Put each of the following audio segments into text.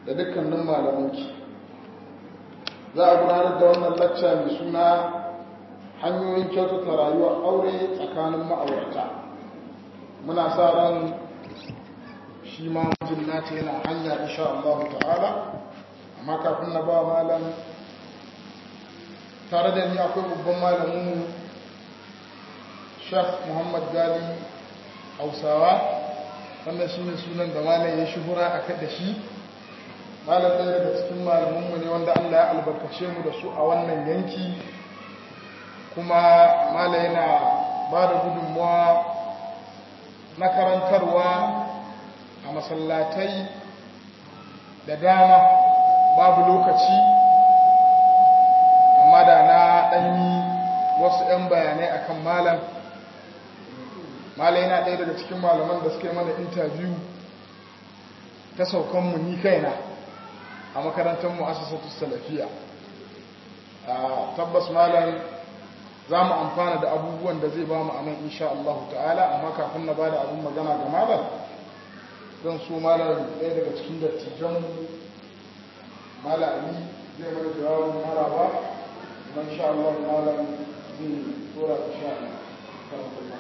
da dukkanin malamanki za a gudanar da wannan lacca mai suna hanyoyin kyautata rayuwar aure tsakanin ma'aurata muna sa ran shi ma mutum nata yana hanya insha Allah ta'ala amma kafin na ba malam tare da ni akwai babban malamin Sheikh Muhammad Gali Hausawa wannan shi ne sunan da malam ya shuhura a da shi malam ɗaya daga cikin malamanmu ne wanda Allah ya albarkace mu da su a wannan yanki kuma malam yana ba da gudunmuwa na karantarwa a masallatai da dama babu lokaci amma da na ɗanyi wasu 'yan bayanai akan malam malam yana ɗaya daga cikin malaman da suke mana intabiyu ta saukanmu ni kaina a makarantar mu'assasatu salafiya tabbas malam za mu amfana da abubuwan da zai ba mu a nan insha Allah ta'ala amma kafin na ba da abin magana ga malam zan so malam ɗaya daga cikin dattijan malami zai mana jawabin maraba kuma insha Allah malam zai tura da sha Allah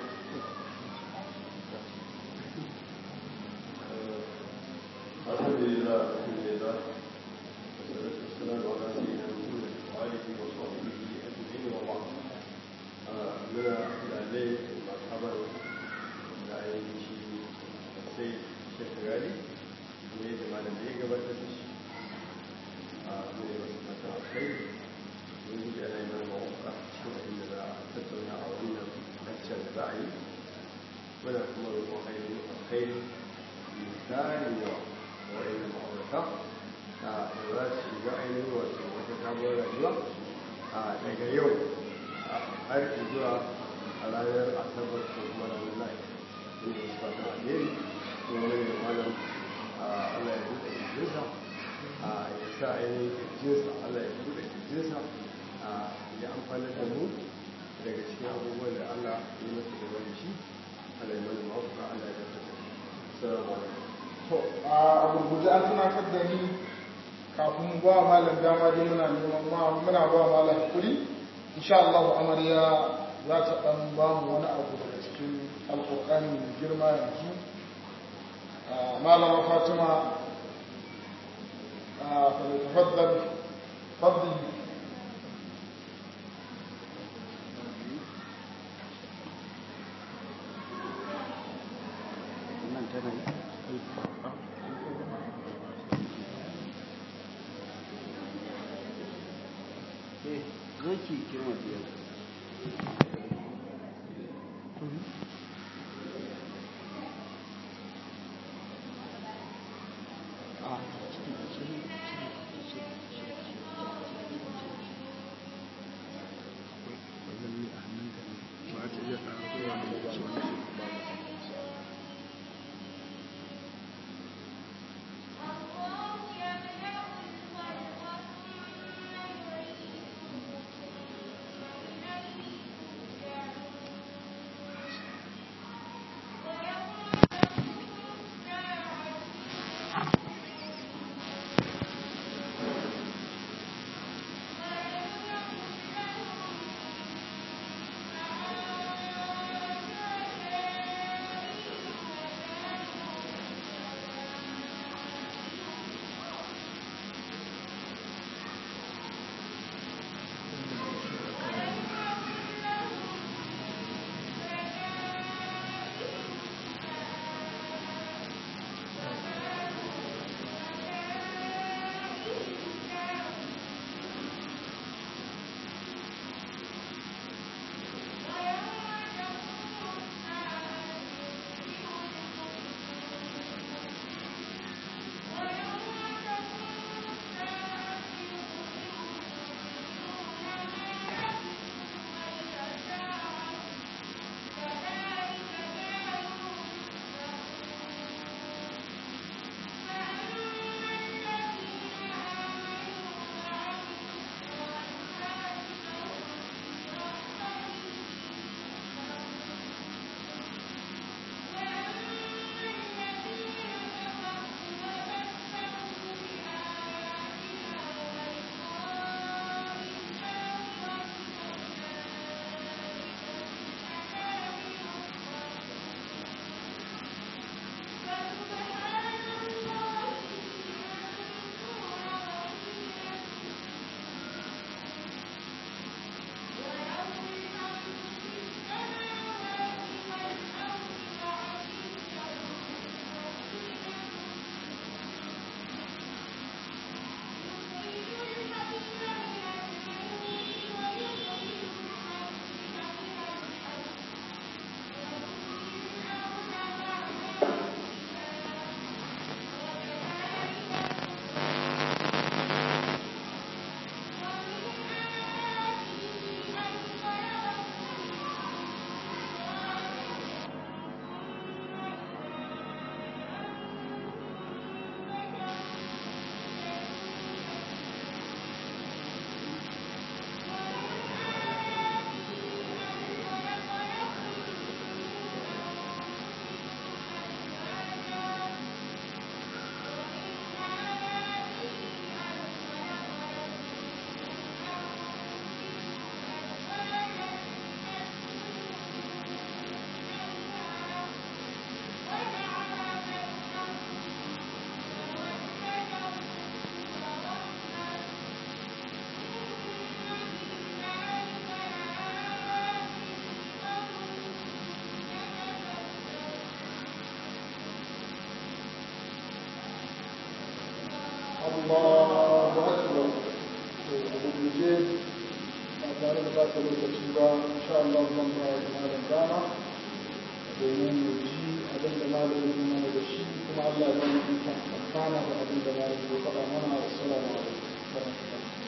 الحمد لله الحمد لله والصلاة والسلام على سيدنا محمد وآله وصحبه أجمعين وبعد من العلي مرحبا العين السيد الشيخ غالي من جمال الدين قبل تدش من مسلمة الخير من جعل من الموقع شوف إن لا تتونا أو إن أكثر الرأي ولا كمر خير الخير من ثاني يوم wa'in ma'aurata da za su shiga ainihin wato wata sabuwar rayuwa daga yau har zuwa a ranar asabar ko kuma ranar lai inda su fata alheri kuma wani da malam allah ya buɗe kirjinsa ya sa ainihin kirjinsa allah ya buɗe kirjinsa ya amfani da mu daga cikin abubuwan da allah ya yi masa da wani shi allah ya mana mawuka allah ya tattata salamu alaikum to a gurguje an tunatar da ni kafin ba malam dama dai muna neman ma muna ba malam hakuri insha Allah amarya za ta dan ba mu wani abu daga cikin alƙur'ani mai girma yanzu malama Fatima a tafaddal fadli zaki kirma biyar Allahu akbar to a gurguje ba tare da ba ta lokaci ba insha Allah zan ba wa malam dama domin mu ji abin da malam ya mana da shi kuma Allah ya bani ikon amfana da abin da malam ya faɗa mana assalamu alaikum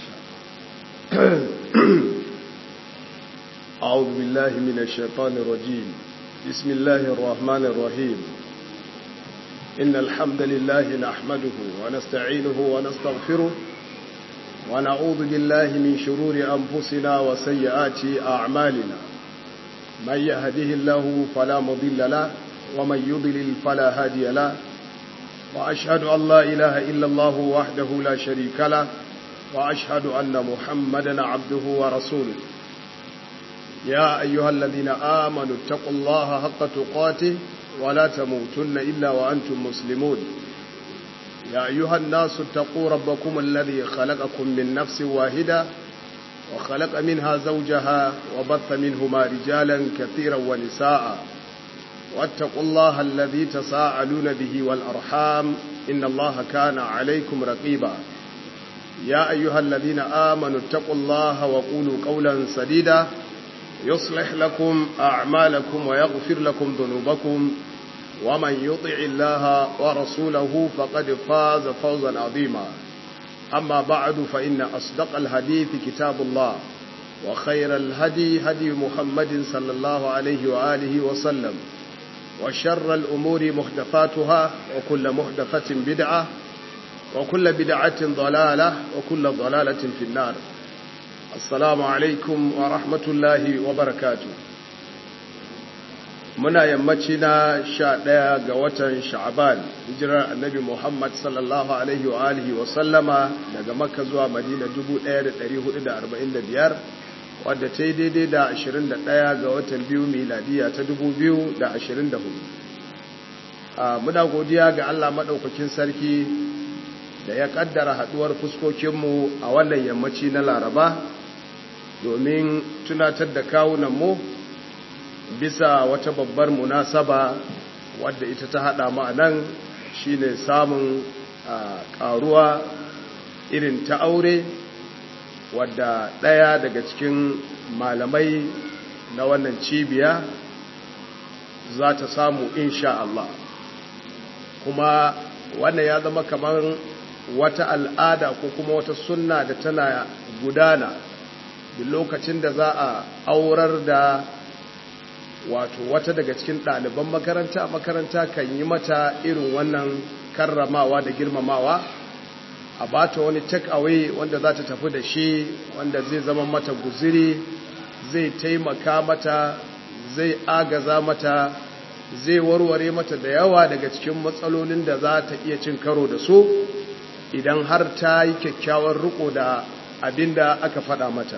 أعوذ بالله من الشيطان الرجيم بسم الله الرحمن الرحيم إن الحمد لله نحمده ونستعينه ونستغفره ونعوذ بالله من شرور أنفسنا وسيئات أعمالنا من يهده الله فلا مضل له ومن يضلل فلا هادي له وأشهد أن لا إله إلا الله وحده لا شريك له وأشهد أن محمدا عبده ورسوله يا أيها الذين آمنوا اتقوا الله حق تقاته ولا تموتن إلا وأنتم مسلمون يا أيها الناس اتقوا ربكم الذي خلقكم من نفس واحدة وخلق منها زوجها وبث منهما رجالا كثيرا ونساء واتقوا الله الذي تساءلون به والأرحام إن الله كان عليكم رقيبا يا أيها الذين آمنوا اتقوا الله وقولوا قولا سديدا يصلح لكم أعمالكم ويغفر لكم ذنوبكم ومن يطع الله ورسوله فقد فاز فوزا عظيما أما بعد فإن أصدق الحديث كتاب الله وخير الهدي هدي محمد صلى الله عليه وآله وسلم وشر الأمور محدثاتها وكل محدثة بدعة وكل بدعة ضلالة وكل ضلالة في النار السلام عليكم ورحمة الله وبركاته muna yammaci na sha ɗaya ga watan sha'aban hijirar annabi muhammad sallallahu alaihi wa alihi wa sallama daga makka zuwa madina 1445 wadda ta yi daidai da 21 ga watan biyu miladiya ta 2024 muna godiya ga allah maɗaukakin sarki da ya ƙaddara haɗuwar fuskokinmu a wannan yammaci na laraba domin tunatar da kawunanmu bisa wata babbar munasaba wadda ita ta hada mu nan shine samun karuwa irin ta aure wadda daya daga cikin malamai na wannan cibiya za ta samu insha Allah kuma wannan ya zama kamar wata al'ada ko kuma wata sunna da tana gudana duk lokacin da za a aurar da wato wata daga cikin ɗaliban makaranta makaranta kan yi mata irin wannan karramawa da girmamawa a bata wani take away wanda za ta tafi da shi wanda zai zama mata guziri zai taimaka mata zai agaza mata zai warware mata da yawa daga cikin matsalolin da za ta iya cin karo da su idan har ta yi kyakkyawar riko da abin da aka faɗa mata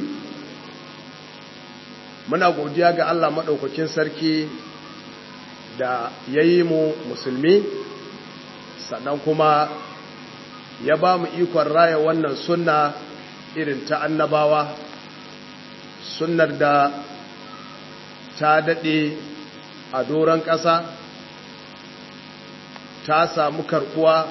muna godiya ga Allah maɗaukakin sarki da ya yi mu musulmi sannan kuma ya ba mu ikon raya wannan sunna irin ta annabawa sunnar da ta daɗe a doron ƙasa ta samu karkuwa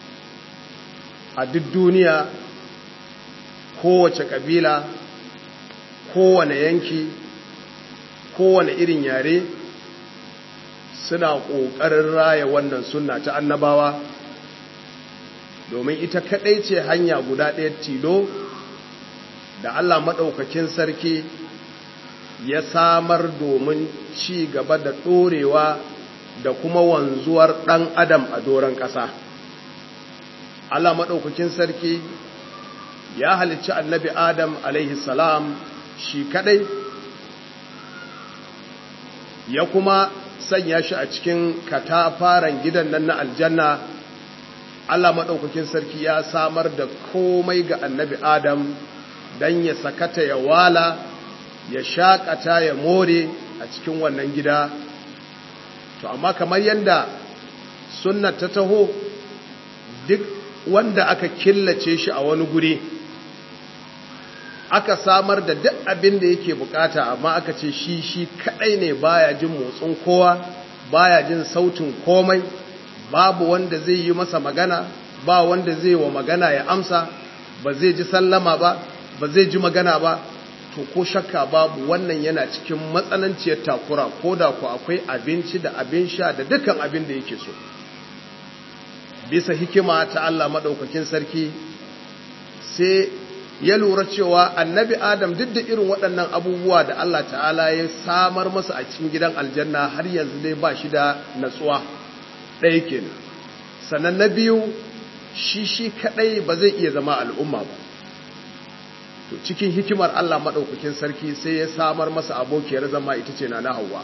a duk duniya kowace ƙabila kowane yanki kowane irin yare suna ƙoƙarin raya wannan sunna ta annabawa domin ita kaɗai ce hanya guda ɗaya tilo da Allah maɗaukakin sarki ya samar domin ci gaba da ɗorewa da kuma wanzuwar ɗan adam a doron ƙasa Allah maɗaukakin sarki ya halicci annabi adam alaihi salam shi kaɗai ya kuma sanya shi a cikin katafaren gidan nan na aljanna Allah maɗaukakin sarki ya samar da komai ga annabi Adam don ya sakata ya wala ya shakata ya more a cikin wannan gida to amma kamar yadda sunna ta taho duk wanda aka killace shi a wani guri aka samar da duk abin da yake bukata amma aka ce shi shi kadai ne baya jin motsin kowa baya jin sautin komai babu wanda zai yi masa magana ba wanda zai wa magana ya amsa ba zai ji sallama ba ba zai ji magana ba to ko shakka babu wannan yana cikin matsananciyar takura ko da ku akwai abinci da abin sha da dukkan abin da yake so bisa hikima ta Allah maɗaukakin sarki sai ya lura cewa annabi adam duk da irin waɗannan abubuwa da Allah ta'ala ya samar masa a cikin gidan aljanna har yanzu dai ba shi da natsuwa ɗaya kenan sannan na biyu shi shi kaɗai ba zai iya zama al'umma ba to cikin hikimar Allah maɗaukakin sarki sai ya samar masa abokiyar zama ita ce na hawa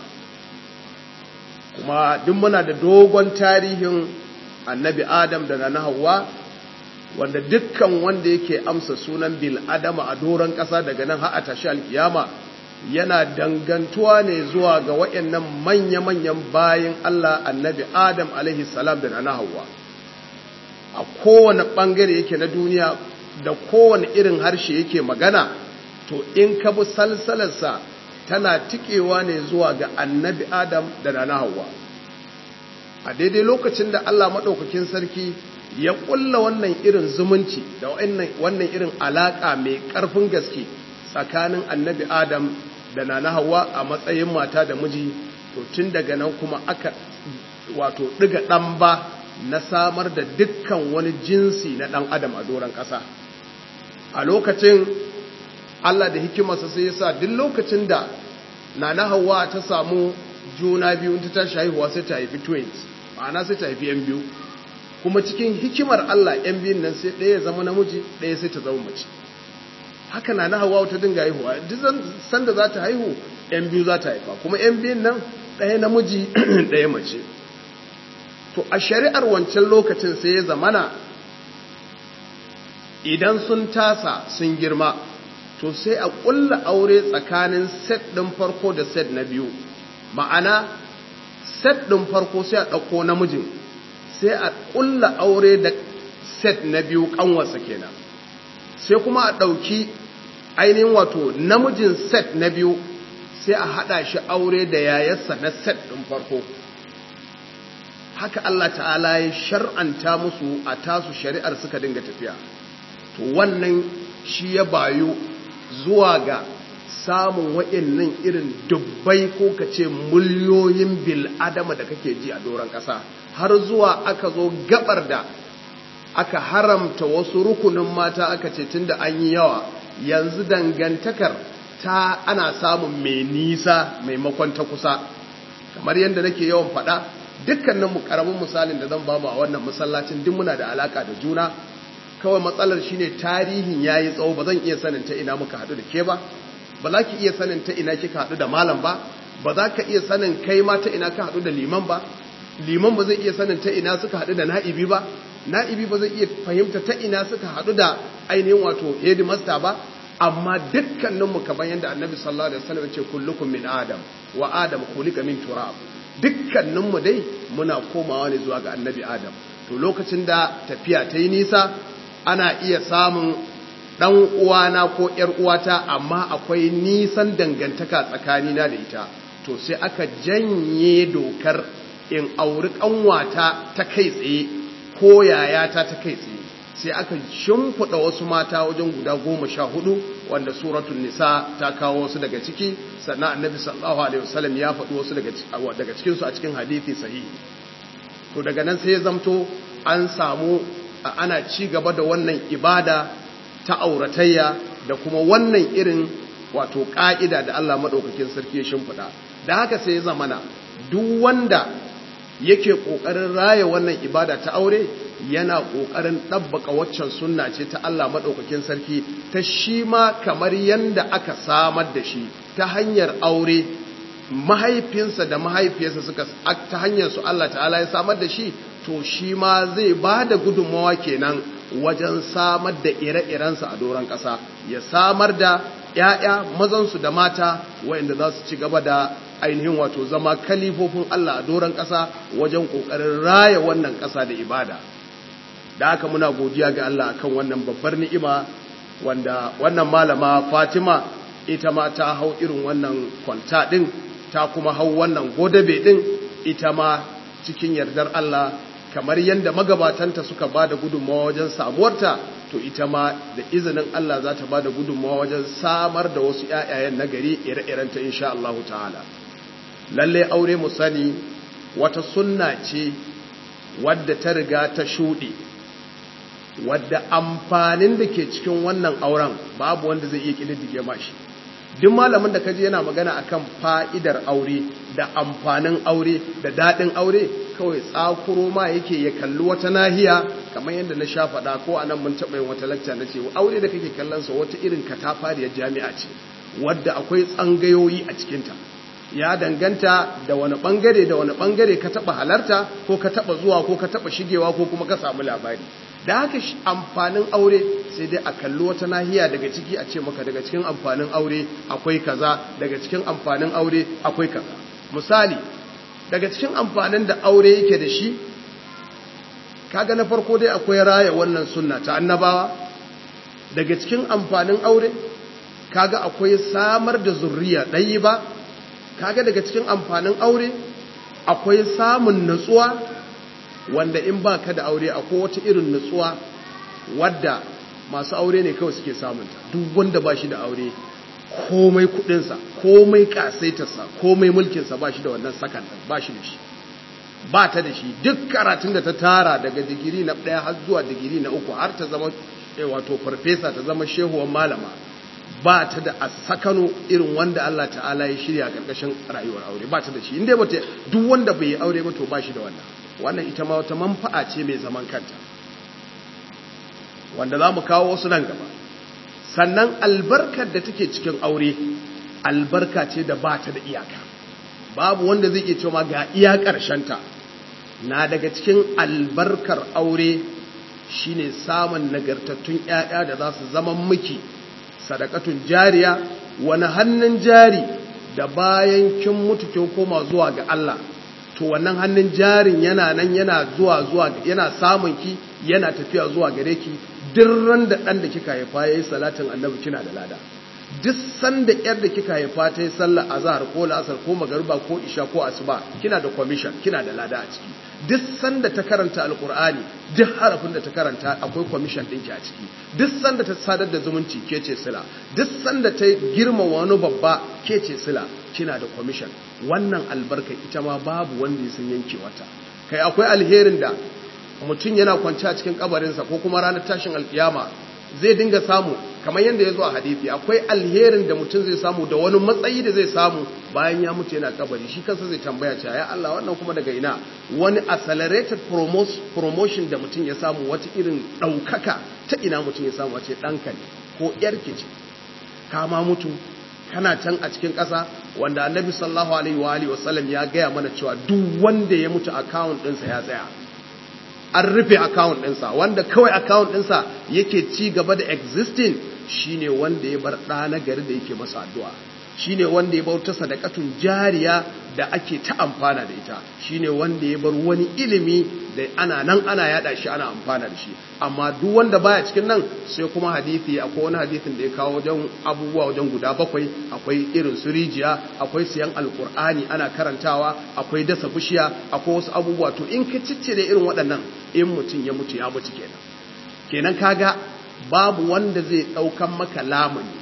kuma duk muna da dogon tarihin annabi adam da na hawa wanda dukkan wanda yake amsa sunan bil adama a doron ƙasa daga nan har a tashi alkiyama yana dangantuwa ne zuwa ga waɗannan manya-manyan bayin Allah annabi adam alaihi salam da na hawa a kowane ɓangare yake na duniya da kowane irin harshe yake magana to in ka bi salsalarsa tana tikewa ne zuwa ga annabi adam da na hawa a daidai lokacin da Allah maɗaukakin sarki ya ƙulla wannan irin zumunci da wannan irin alaƙa mai ƙarfin gaske tsakanin annabi adam da na hawa a matsayin mata da miji to tun daga nan kuma aka wato ɗiga ɗan ba na samar da dukkan wani jinsi na ɗan adam a doron ƙasa a lokacin Allah da hikimarsa sai ya sa duk lokacin da nana hawa ta samu juna biyu ta tashi haihuwa sai ta haifi twins ma'ana sai ta haifi yan biyu kuma cikin hikimar Allah yan biyun nan sai ɗaya zama namiji ɗaya sai ta zama mace haka nana hawa ta dinga haihuwa duk sanda za ta haihu yan biyu za ta haifa kuma yan biyun nan ɗaya namiji ɗaya mace to a shari'ar wancan lokacin sai ya zamana idan sun tasa sun girma to sai a ƙulla aure tsakanin set ɗin farko da set na biyu ma'ana set ɗin farko sai a ɗauko namijin sai a ƙulla aure da set na biyu ƙanwarsa kenan sai kuma a ɗauki ainihin wato namijin set na biyu sai a haɗa shi aure da yayarsa na set ɗin farko haka Allah ta'ala ya shar'anta musu a tasu shari'ar suka dinga tafiya to wannan shi ya bayu zuwa ga samun wa'annan irin dubbai ko ka ce miliyoyin bil'adama da kake ji a doron ƙasa har zuwa aka zo gabar da aka haramta wasu rukunin mata aka ce tun da an yi yawa yanzu dangantakar ta ana samun mai nisa maimakon ta kusa kamar yadda nake yawan faɗa dukkanin mu karamin misalin da zan ba mu a wannan masallacin duk muna da alaka da juna kawai matsalar shine tarihin yayi tsawo ba zan iya sanin ta ina muka haɗu da ke ba ba za ki iya sanin ta ina kika haɗu da malam ba ba za ka iya sanin kai ma ta ina ka haɗu da liman ba liman ba zai iya sanin ta ina suka haɗu da na'ibi ba na'ibi ba zai iya fahimta ta ina suka haɗu da ainihin wato headmaster ba amma dukkaninmu kamar yadda annabi sallallahu alaihi wasallam ce kullukum min adam wa adam khuliqa min turab dukkaninmu dai muna komawa ne zuwa ga annabi adam to lokacin da tafiya ta yi nisa ana iya samun ɗan uwana ko ‘yar uwata amma akwai nisan dangantaka tsakanina da ita to sai aka janye dokar in auri ƙanwata ta kai tsaye ko yayata ta kai tsaye sai aka shimfiɗa wasu mata wajen guda goma sha hudu wanda suratun nisa ta kawo wasu daga ciki sannan annabi sallallahu alaihi wasallam ya faɗi wasu daga cikinsu a cikin hadithi sahihi to daga nan sai ya zamto an samu ana ci gaba da wannan ibada ta auratayya da kuma wannan irin wato ƙa'ida da Allah maɗaukakin sarki ya shimfiɗa da haka sai ya zamana duk wanda yake ƙoƙarin raya wannan ibada ta aure yana ƙoƙarin ɗabbaka waccan sunna ce ta Allah maɗaukakin sarki ta shi ma kamar yanda aka samar da shi ta hanyar aure mahaifinsa da mahaifiyarsa suka ta hanyar su Allah ta'ala ya samar da shi to shi ma zai ba da gudunmawa kenan wajen samar da ire-irensa a doron ƙasa ya samar da ‘ya'ya mazansu da mata wayanda za su ci gaba da ainihin wato zama kalifofin Allah a doron ƙasa wajen ƙoƙarin raya wannan ƙasa da ibada da haka muna godiya ga Allah akan wannan babbar ni'ima wanda wannan malama Fatima ita ma ta hau irin wannan kwalta ɗin ta kuma hau wannan godabe ɗin ita ma cikin yardar Allah kamar yadda magabatanta suka ba da gudunmawa wajen samuwarta to ita ma da izinin Allah za ta ba da gudunmawa wajen samar da wasu ‘ya'yayen nagari ire-irenta insha Allah ta'ala lalle aure mu sani wata sunna ce wadda ta riga ta shuɗe wadda amfanin da ke cikin wannan auren babu wanda zai iya ƙididdige mashi duk malamin da kaji yana magana akan fa'idar aure da amfanin aure da daɗin aure kawai tsakuro ma yake ya kalli wata nahiya kamar yadda na sha faɗa ko anan mun taɓa yin wata lakca na ce aure da kake kallon sa wata irin katafariyar jami'a ce wadda akwai tsangayoyi a cikinta ya danganta da wani bangare da wani bangare ka taɓa halarta ko ka taɓa zuwa ko ka taɓa shigewa ko kuma ka samu labari da haka amfanin aure sai dai a kalli wata nahiya daga ciki a ce maka daga cikin amfanin aure akwai kaza daga cikin amfanin aure akwai kaza misali daga cikin amfanin da aure yake da shi kaga na farko dai akwai raya wannan sunna ta annabawa daga cikin amfanin aure kaga akwai samar da zurriya ɗayi ba kaga daga cikin amfanin aure akwai samun natsuwa wanda in ba ka da aure akwai wata irin nutsuwa wadda masu aure ne kawai suke samunta duk wanda ba shi da aure komai kudinsa komai kasaitarsa komai mulkinsa ba shi da wannan sakan ba shi da shi ba ta da shi duk karatun da ta tara daga digiri na ɗaya har zuwa digiri na uku har ta zama wato farfesa ta zama shehuwan malama ba ta da a sakano irin wanda Allah ta'ala ya shirya ƙarƙashin rayuwar aure ba ta da shi inda ba duk wanda bai yi aure ba to ba shi da wannan wannan ita ma wata manfa'a ce mai zaman kanta wanda za mu kawo wasu nan gaba sannan albarkar da take cikin aure albarka ce da ba ta da iyaka babu wanda zai iya cewa ga iya ta na daga cikin albarkar aure shine samun nagartattun ƴaƴa da za su zama miki sadakatun jariya wani hannun jari da bayan kin mutu kin koma zuwa ga Allah to wannan hannun jarin yana nan yana zuwa zuwa yana samun ki yana tafiya zuwa gare ki duk ran da dan da kika haifa yayi salatin annabi kina da lada duk sanda yar da kika haifa ta yi sallar azhar ko la'asar ko magariba ko isha ko asuba kina da commission kina da lada a ciki duk sanda ta karanta alqur'ani duk harafin da ta karanta akwai commission ɗinki a ciki duk sanda ta sadar da zumunci ke ce sila duk sanda ta girma wani babba ke ce sila kina da commission wannan albarka ita ma babu wanda ya san yanke wata kai akwai alherin da mutum yana kwanci a cikin kabarinsa ko kuma ranar tashin alkiyama zai dinga samu kamar yadda ya zo a hadithi akwai alherin da mutum zai samu da wani matsayi da zai samu bayan ya mutu yana kabari shi kansa zai tambaya cewa ya Allah wannan kuma daga ina wani accelerated promotion da mutum ya samu wata irin ɗaukaka ta ina mutum ya samu wace ɗanka ne ko ƴarki ce kama mutu kana can a cikin ƙasa wanda annabi sallallahu alaihi wa alihi wasallam ya gaya mana cewa duk wanda ya mutu account ɗinsa ya tsaya an rufe account ɗinsa wanda kawai account ɗinsa yake ci gaba da existing shine wanda ya bar ɗa na gari da yake masa addu'a shine wanda ya bauta sadakatun jariya da ake ta amfana da ita shine wanda ya bar wani ilimi da ana nan ana yada shi ana amfana da shi amma duk wanda baya cikin nan sai kuma hadisi akwai wani hadisin da ya kawo wajen abubuwa wajen guda bakwai akwai irin su rijiya akwai siyan alkur'ani ana karantawa akwai dasa bishiya akwai wasu abubuwa to in ka ciccire irin waɗannan in mutum ya mutu ya mutu kenan kenan kaga babu wanda zai ɗaukan maka lamuni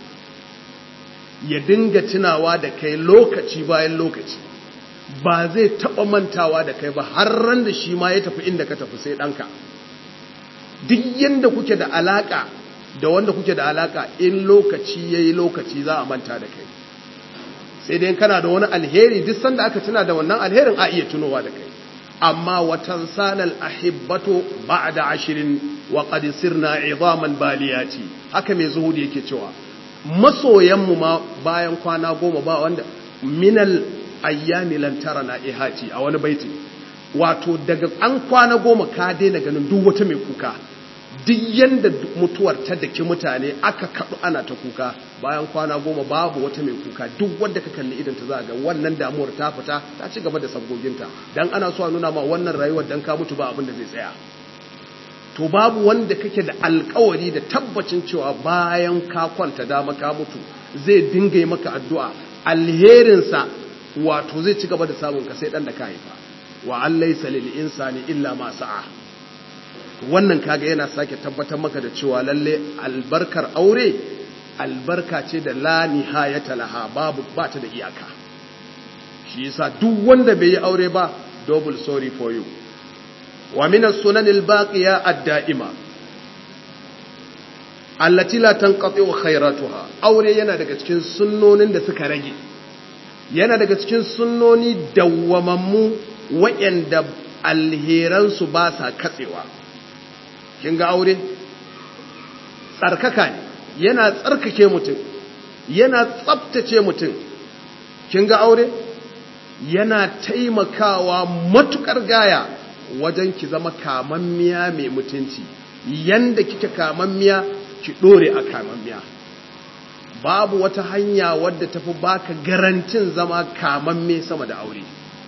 ya dinga tunawa da kai lokaci bayan lokaci ba zai taɓa mantawa da kai ba har ran da shi ma ya tafi inda ka tafi sai ɗanka duk yadda kuke da alaƙa da wanda kuke da alaƙa in lokaci ya yi lokaci za a manta da kai sai dai kana da wani alheri duk sanda aka tuna da wannan alherin a iya tunowa da kai amma watan sanal ahibbato ba da ashirin wa sirna izaman baliyati haka mai zuhudi yake cewa masoyanmu ma bayan kwana goma ba wanda minal ayyami lantara na ihati a wani baiti wato daga an kwana goma ka daina ganin duk wata mai kuka duk yanda mutuwar ta daki mutane aka kaɗu ana ta kuka bayan kwana goma babu wata mai kuka duk wanda ka kalli idan ta za ga wannan damuwar ta fita ta ci gaba da sabgoginta dan ana so a nuna ma wannan rayuwar dan ka mutu ba abin da zai tsaya to babu wanda kake da alkawari da tabbacin cewa bayan ka kwanta dama ka mutu zai dinga yi maka addu'a alherinsa wato zai ci gaba da samun ka sai dan da ka haifa wa an laysa lil insani illa ma sa'a wannan kaga yana sake tabbatar maka da cewa lalle albarkar aure albarka ce da la nihayata laha babu ba ta da iyaka shi yasa duk wanda bai yi aure ba double sorry for you wa min as-sunan al-baqiya ad-da'ima allati la tanqati khairatuha aure yana daga cikin sunnonin da suka rage yana daga cikin sunnoni dawwamammu waɗanda alheransu ba sa katsewa kin ga aure tsarkaka ne yana tsarkake mutum yana tsabtace mutum kin ga aure yana taimakawa matukar gaya wajen ki zama kamammiya mai mutunci yanda kike kamammiya ki dore a kamammiya babu wata hanya wadda tafi baka garantin zama kamamme sama da aure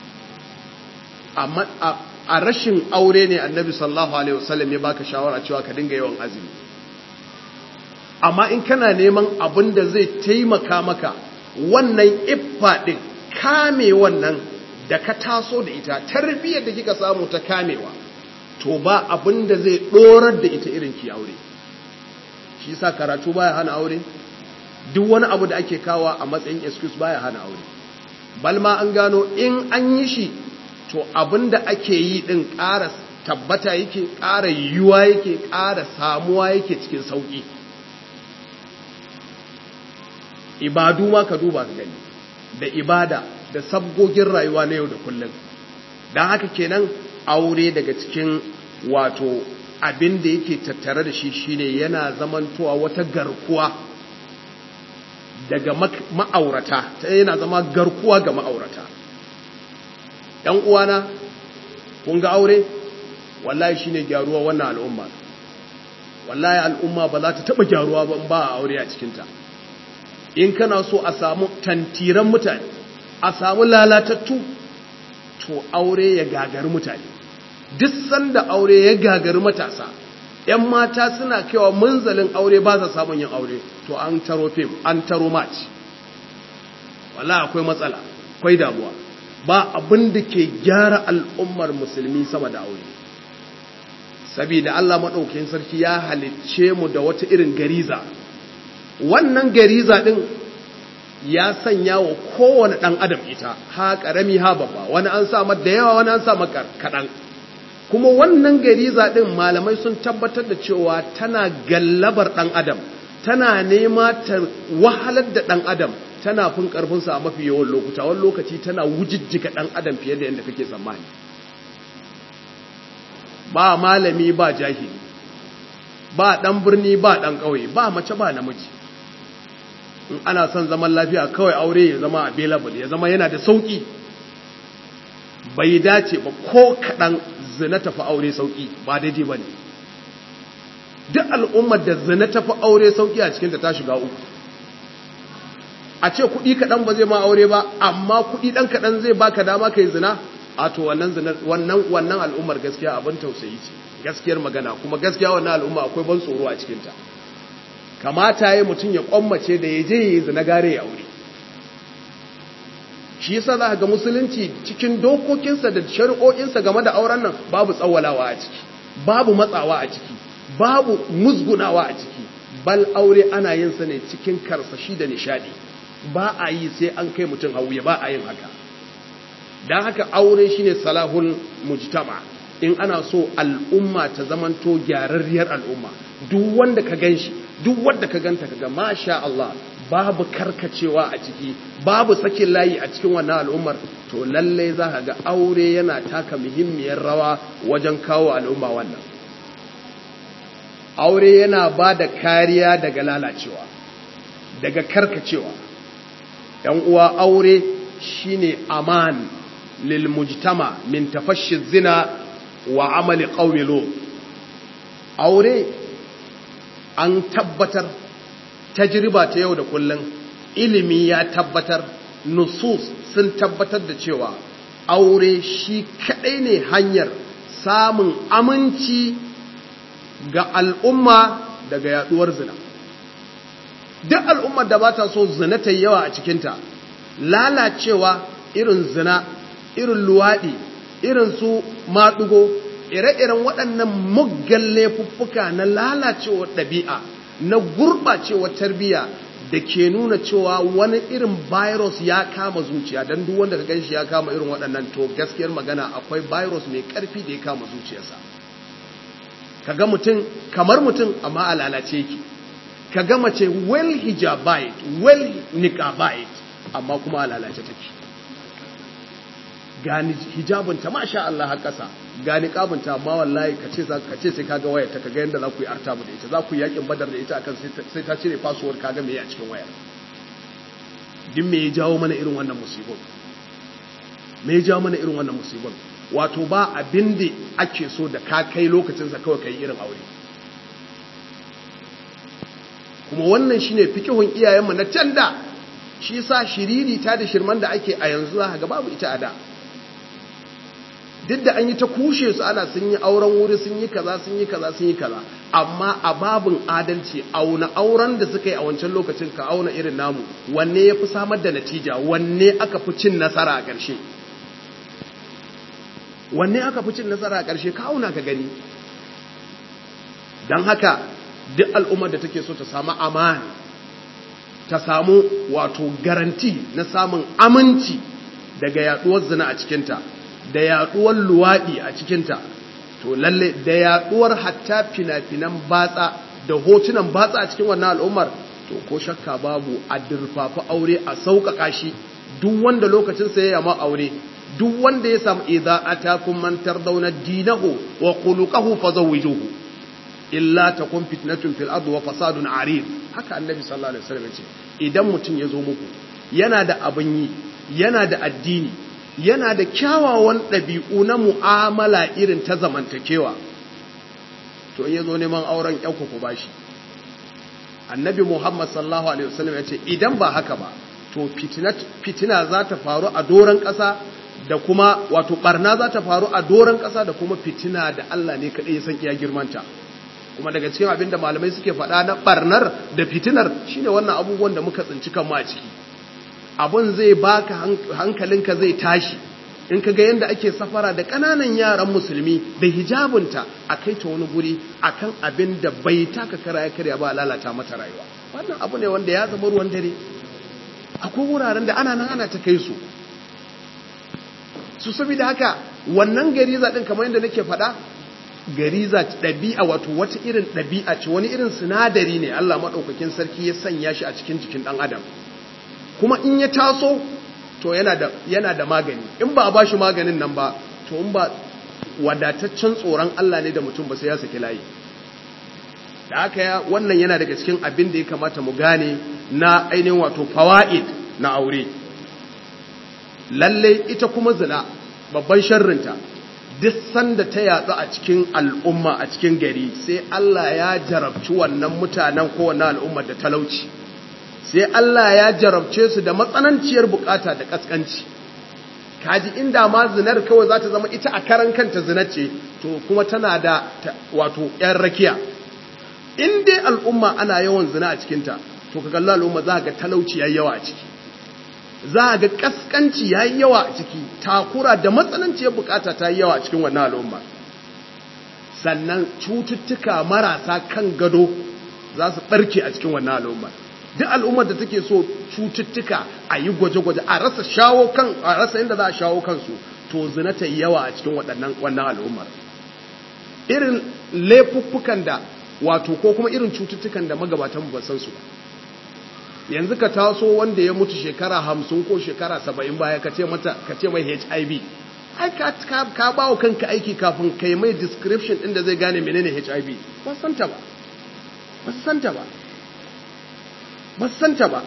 amma a rashin aure ne annabi sallallahu alaihi wasallam ya baka shawara cewa ka dinga yawan azumi amma in kana neman abin da zai taimaka maka wannan iffa din kame wannan da ka taso da ita tarbiyyar da kika samu ta kamewa to ba abin da zai dorar da ita irin ki aure shi yasa karatu baya hana aure duk wani abu da ake kawa a matsayin excuse baya hana aure balma an gano in an yi shi to abin da ake yi din ƙara tabbata yake ƙara yiwuwa yake ƙara samuwa yake cikin sauƙi ibadu ma ka duba ka gani da ibada da sabgogin rayuwa na yau da kullum don haka kenan aure daga cikin wato abin da yake tattare da shi shine yana zamantowa wata garkuwa daga ma'aurata ta yana zama garkuwa ga ma'aurata ‘yan uwana kun ga aure wallahi shine gyaruwa wannan al'umma wallahi al'umma ba za ta taɓa gyaruwa ba ba a aure a cikinta in kana so a samu tantiran mutane a samu lalatattu to aure ya gagari mutane duk sanda aure ya gagari matasa ‘yan mata suna kewa munzalin aure ba sa samun yin aure to an taro fim an taro match wala akwai matsala akwai damuwa ba abin da ke gyara al'ummar musulmi sama da aure saboda Allah maɗaukin sarki ya halicce mu da wata irin gariza wannan gariza ɗin ya sanya wa kowane ɗan adam ita ha ƙarami ha babba wani an sa da yawa wani an sa kaɗan kuma wannan gariza ɗin malamai sun tabbatar da cewa tana gallabar ɗan adam tana nema ta wahalar da ɗan adam tana fin ƙarfinsa a mafi yawan lokuta wani lokaci tana wujijjika ɗan adam fiye da yadda kake tsammani ba malami ba jahili ba ɗan birni ba ɗan ƙauye ba mace ba namiji in ana son zaman lafiya kawai aure ya zama available ya zama yana da sauƙi bai dace ba ko kaɗan zina tafi aure sauƙi ba daidai ba ne duk al'ummar da zina tafi aure sauƙi a cikinta ta shiga uku a ce kuɗi kaɗan ba zai ma aure ba amma kuɗi ɗan kaɗan zai baka dama ka yi zina a to wannan wannan wannan al'ummar gaskiya abin tausayi ce gaskiyar magana kuma gaskiya wannan al'umma akwai ban tsoro a cikinta kamata ya mutum ya kwammace da ya je ya yi zina gare ya aure shi yasa za ga musulunci cikin dokokinsa da shari'o'insa game da auren nan babu tsawalawa a ciki babu matsawa a ciki babu musgunawa a ciki bal aure ana yin sa ne cikin karsashi da nishadi ba a yi sai an kai mutum hauye ba a yin haka don haka aure shine salahul mujtama in ana so al'umma ta zamanto gyararriyar al'umma duk wanda ka ganshi duk wanda ka ganta kaga masha Allah babu karkacewa a ciki babu sakin layi a cikin wannan al'ummar to lallai za ka ga aure yana taka muhimmiyar rawa wajen kawo al'umma wannan aure yana ba da kariya daga lalacewa daga karkacewa ‘yan uwa aure shine aman lil mujtama min tafashi zina wa amali qaumi aure an tabbatar tajriba ta yau da kullum ilimi ya tabbatar nusus sun tabbatar da cewa aure shi kadai ne hanyar samun aminci ga al'umma daga yaduwar zina duk al'ummar da ba ta so zina ta yawa a cikinta lalacewa irin zina irin luwaɗi irin su maɗugo ire-iren waɗannan muggan laifuffuka na lalacewar ɗabi'a na gurɓacewar tarbiyya da ke nuna cewa wani irin virus ya kama zuciya don duk wanda ka ganshi ya kama irin waɗannan to gaskiyar magana akwai virus mai ƙarfi da ya kama zuciyarsa ka ga mutum kamar mutum amma a lalace ki ka ga mace well hijabite well niqabite amma kuma a lalace take gani hijabinta masha Allah har ƙasa gani kabinta amma wallahi kace za ka ce sai kaga wayar ta kaga yanda za ku yi artabu da ita za ku yi yakin badar da ita akan sai ta cire password kaga me a cikin wayar din me ya jawo mana irin wannan musibin me ya jawo mana irin wannan musibin wato ba abin da ake so da ka kai lokacin sa kawai kai irin aure kuma wannan shine fikihun iyayenmu na tanda shi sa shiriri ta da shirman da ake a yanzu za ga babu ita a da duk da an yi ta kushe su ana sun yi auren wuri sun yi kaza sun yi kaza sun yi kaza amma a babin adalci auna auren da suka yi a wancan lokacin ka auna irin namu wanne ya fi samar da natija wanne aka fi cin nasara a ƙarshe wanne aka fi cin nasara a ƙarshe ka auna ka gani don haka duk al'ummar da take so ta samu amana ta samu wato garanti na samun aminci daga yaduwar zina a cikinta da yaduwar luwaɗi a cikinta to lalle da yaduwar hatta fina-finan batsa da hotunan batsa a cikin wannan al'ummar to ko shakka babu a dirfafa aure a sauƙaƙa shi duk wanda lokacin sa ya ma aure duk wanda ya samu idza atakum man tardawna dinahu wa khuluquhu fazawwijuhu illa takun fitnatun fil ardi wa fasadun arid haka annabi sallallahu alaihi wasallam ce idan mutum ya zo muku yana da abin yi yana da addini yana da kyawawan ɗabi'u na mu'amala irin ta zamantakewa to in ya zo neman auren ƴauku ku bashi annabi muhammad sallallahu alaihi wasallam ya ce idan ba haka ba to fitina za ta faru a doron ƙasa da kuma wato barna za ta faru a doron ƙasa da kuma fitina da Allah ne kaɗai ya san iya girmanta kuma daga cikin abin da malamai suke faɗa na barnar da fitinar shine wannan abubuwan da muka tsinci kanmu a ciki abun zai baka hankalinka zai tashi in ka ga yadda ake safara da ƙananan yaran musulmi da hijabinta a kai ta wani guri akan abin da bai taka kara ya karya ba lalata mata rayuwa wannan abu ne wanda ya zama ruwan dare akwai wuraren da ana nan ana ta kai su su saboda haka wannan gariza din kamar yadda nake faɗa gariza ɗabi'a wato wata irin ɗabi'a ce wani irin sinadari ne Allah maɗaukakin sarki ya sanya shi a cikin jikin ɗan adam kuma in ya taso to yana da yana da magani in ba a ba shi maganin nan ba to in ba wadataccen tsoron Allah ne da mutum ba sai ya saki layi da haka ya wannan yana daga cikin abin da ya kamata mu gane na ainihin wato fawaid na aure lalle ita kuma zina babban sharrinta duk sanda ta yatsu a cikin al'umma a cikin gari sai Allah ya jarabci wannan mutanen ko wannan al'ummar da talauci sai Allah ya jarabce su da matsananciyar bukata da kaskanci kaji inda ma zinar kawai za ta zama ita a karan kanta zinar ce to kuma tana da wato ‘yan rakiya in dai al'umma ana yawan zina a cikinta to ka kalla al'umma za ga talauci ya yawa a ciki za ga kaskanci ya yi yawa a ciki takura da matsananciyar bukata ta yi yawa a cikin wannan al'umma sannan cututtuka marasa kan gado za su ɓarke a cikin wannan al'umma duk al'ummar da take so cututtuka a yi gwaje-gwaje a rasa shawo kan a rasa inda za a shawo kansu to zina ta yi yawa a cikin waɗannan wannan al'ummar irin laifuffukan da wato ko kuma irin cututtukan da magabatan ba san su ba yanzu ka taso wanda ya mutu shekara hamsin ko shekara saba'in baya ka ce mata ka ce mai hiv ai ka ka ba wa kanka aiki kafin kai mai description ɗin da zai gane menene hiv ba santa ba ba santa ba ba santa ba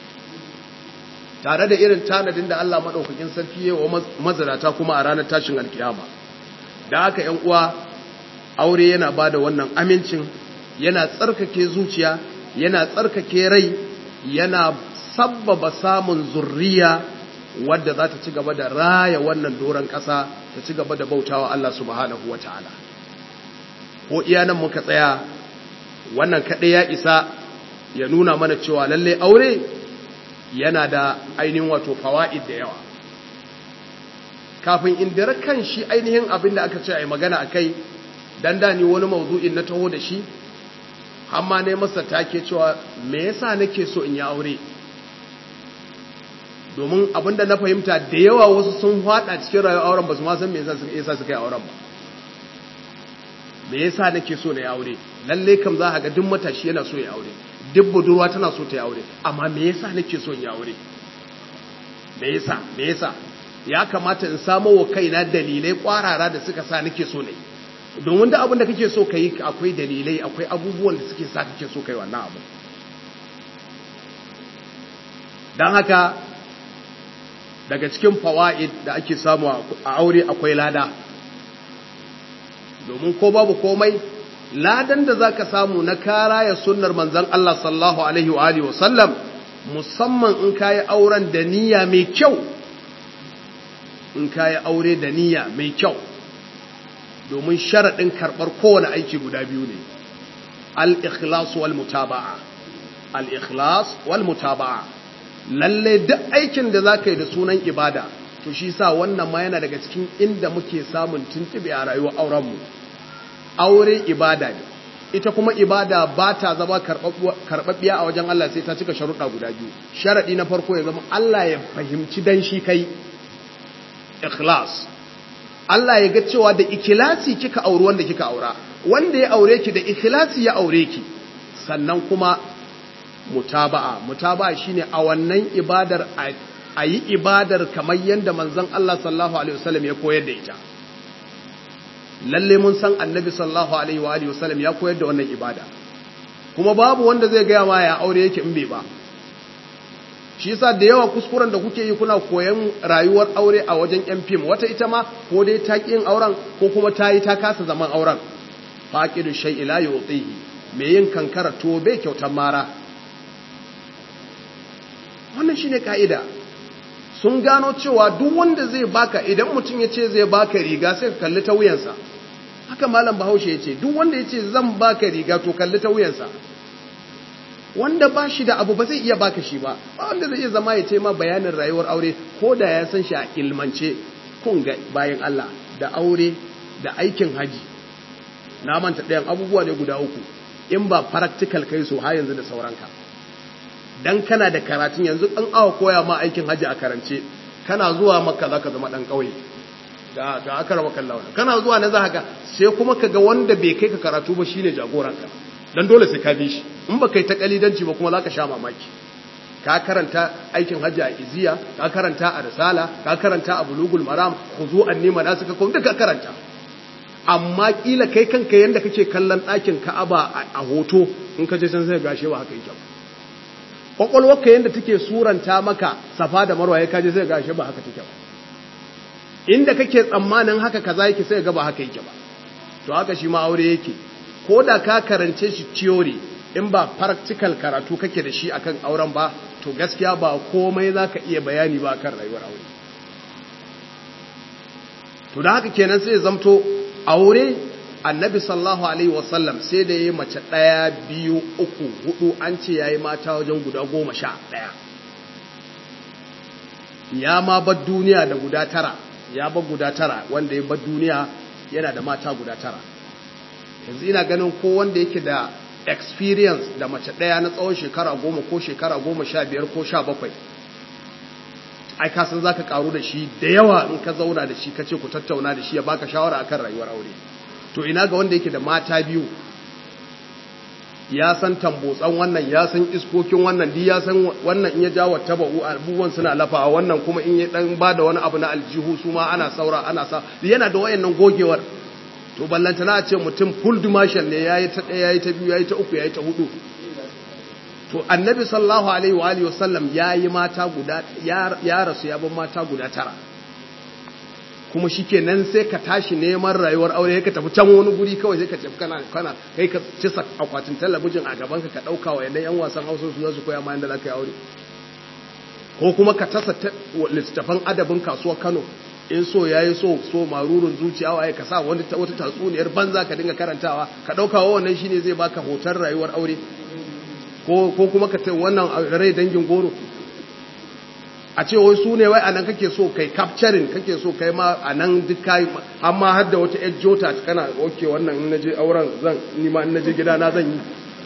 tare da irin tanadin da Allah maɗaukakin sarki ya wa mazarata kuma a ranar tashin alkiyama da haka ‘yan uwa aure yana ba da wannan amincin yana tsarkake zuciya yana tsarkake rai yana sabbaba samun zurriya wadda za ta ci gaba da raya wannan doron ƙasa ta ci gaba da bautawa Allah subhanahu wa ta'ala ko iyanan muka tsaya wannan kaɗai ya isa ya nuna mana cewa lalle aure yana da ainihin wato fawa'id da yawa kafin in dira kan shi ainihin abin da aka ce a yi magana a kai dan da ni wani mawdu'in na taho da shi amma ne masa take cewa me yasa nake so in yi aure domin abinda na fahimta da yawa wasu sun hada cikin rayuwar auren ba su ma san me yasa suka yi auren ba me yasa nake so na yi aure lalle kam za ka ga duk matashi yana so ya aure duk budurwa tana so ta yi aure amma me yasa nake so in yi aure me yasa me yasa ya kamata in samo wa kaina dalilai kwarara da suka sa nake so ne domin da abin da kake so ka yi akwai dalilai akwai abubuwan da suke sa kake so ka yi wannan abu don haka daga cikin fawa'id da ake samu a aure akwai lada domin ko babu komai ladan da zaka samu na kara ya sunnar manzon Allah sallallahu alaihi wa alihi wasallam musamman in kayi auren da niyya mai kyau in kayi aure da niyya mai kyau domin sharaɗin karɓar kowane aiki guda biyu ne al-ikhlas wal mutaba'a al-ikhlas wal mutaba'a lalle duk aikin da zaka yi da sunan ibada to shi sa wannan ma yana daga cikin inda muke samun tuntube a rayuwar auren mu aure ibada ne ita kuma ibada ba ta zama karɓaɓɓiya a wajen Allah sai ta cika sharuɗa guda biyu sharaɗi na farko ya zama Allah ya fahimci dan shi kai ikhlas Allah ya ga cewa da ikhlasi kika auri wanda kika aura wanda ya aure ki da ikhlasi ya aure ki sannan kuma mutaba'a mutaba'a shine a wannan ibadar a yi ibadar kamar yadda manzon Allah sallallahu alaihi wasallam ya koyar da ita lalle mun san annabi sallallahu alaihi wa alihi wasallam ya koyar da wannan ibada kuma babu wanda zai gaya ma ya aure yake in bai ba shi yasa da yawa kuskuren da kuke yi kuna koyan rayuwar aure a wajen yan fim wata ita ma ko dai ta yin auren ko kuma ta yi ta kasa zaman auren faqidu shay'i la yu'tihi me yin kankara to bai kyautar mara wannan shine kaida sun gano cewa duk wanda zai baka idan mutum ya ce zai baka riga sai ka kalli ta wuyansa haka malam bahaushe ya ce duk wanda ya ce zan baka riga to kalli ta wuyansa wanda ba shi da abu ba zai iya baka shi ba ba wanda zai iya zama ya ce ma bayanin rayuwar aure ko da ya san shi a ilmance kun ga bayan Allah da aure da aikin haji na manta ɗayan abubuwa ne guda uku in ba practical kai so har yanzu da sauranka dan kana da karatun yanzu an awa koya ma aikin haji a karance kana zuwa makka zaka zama dan kauye ga ga aka raba kallawa kana zuwa na zaka sai kuma kaga wanda bai kai ka karatu ba shine jagoranka dan dole sai ka bi shi in ba kai ta kalidanci ba kuma zaka sha mamaki ka karanta aikin hajji a iziya ka karanta a risala ka karanta a bulugul maram khuzu anni manasika kun duka karanta amma kila kai kanka yanda kake kallon ɗakin ka'aba a hoto in ka je san sai gashe ba haka yake ba kwakwalwarka yanda take suranta maka safa da marwa ya kaje sai gashe ba haka take ba inda kake tsammanin haka kaza yake sai ga ba haka yake ba to haka shi ma aure yake ko da ka karance shi theory in ba practical karatu kake da shi akan auren ba to gaskiya ba komai zaka iya bayani ba kan rayuwar aure to da haka kenan sai zamto aure annabi sallallahu alaihi wasallam sai da yayi mace daya biyu uku hudu an ce yayi mata wajen guda goma sha daya ya ma bar duniya da guda tara ya bar guda tara wanda ya bar duniya yana da mata guda tara yanzu ina ganin ko wanda yake da experience da mace ɗaya na tsawon shekara goma ko shekara goma sha biyar ko sha bakwai ai kasan za ka karu da shi da yawa in ka zauna da shi ka ce ku tattauna da shi ya baka shawara akan rayuwar aure to ina ga wanda yake da mata biyu ya san tambotsan wannan ya san iskokin wannan di ya san wannan in ya jawo taba'u abubuwan suna lafawa wannan kuma in ya dan ba da wani abu na aljihu su ma ana saura ana sa yana da wayannan gogewar to ballanta na ce mutum full dimension ne yayi ta ɗaya yayi ta biyu yayi ta uku yayi ta hudu to annabi sallallahu alaihi wa alihi wasallam yayi mata guda ya rasu ya bar mata guda tara kuma shikenan sai ka tashi neman rayuwar aure ka tafi can wani guri kawai sai ka tafi kana kana kai ka ci akwatin talabijin a gaban ka ka dauka wa yan wasan Hausa su za su koya ma yanda zaka yi aure ko kuma ka tasa littafan adabin kasuwar Kano in so ya yi so so marurun zuciya waye ka sa wani wata tatsuniyar banza ka dinga karantawa ka ɗauka wa wannan shine zai baka hoton rayuwar aure ko kuma ka ce wannan rai dangin goro a ce wai su ne wai anan kake so kai capturing kake so kai ma anan duk kai amma har da wata yar jota kana okay wannan in naje auren zan ni ma in naje gida na zan yi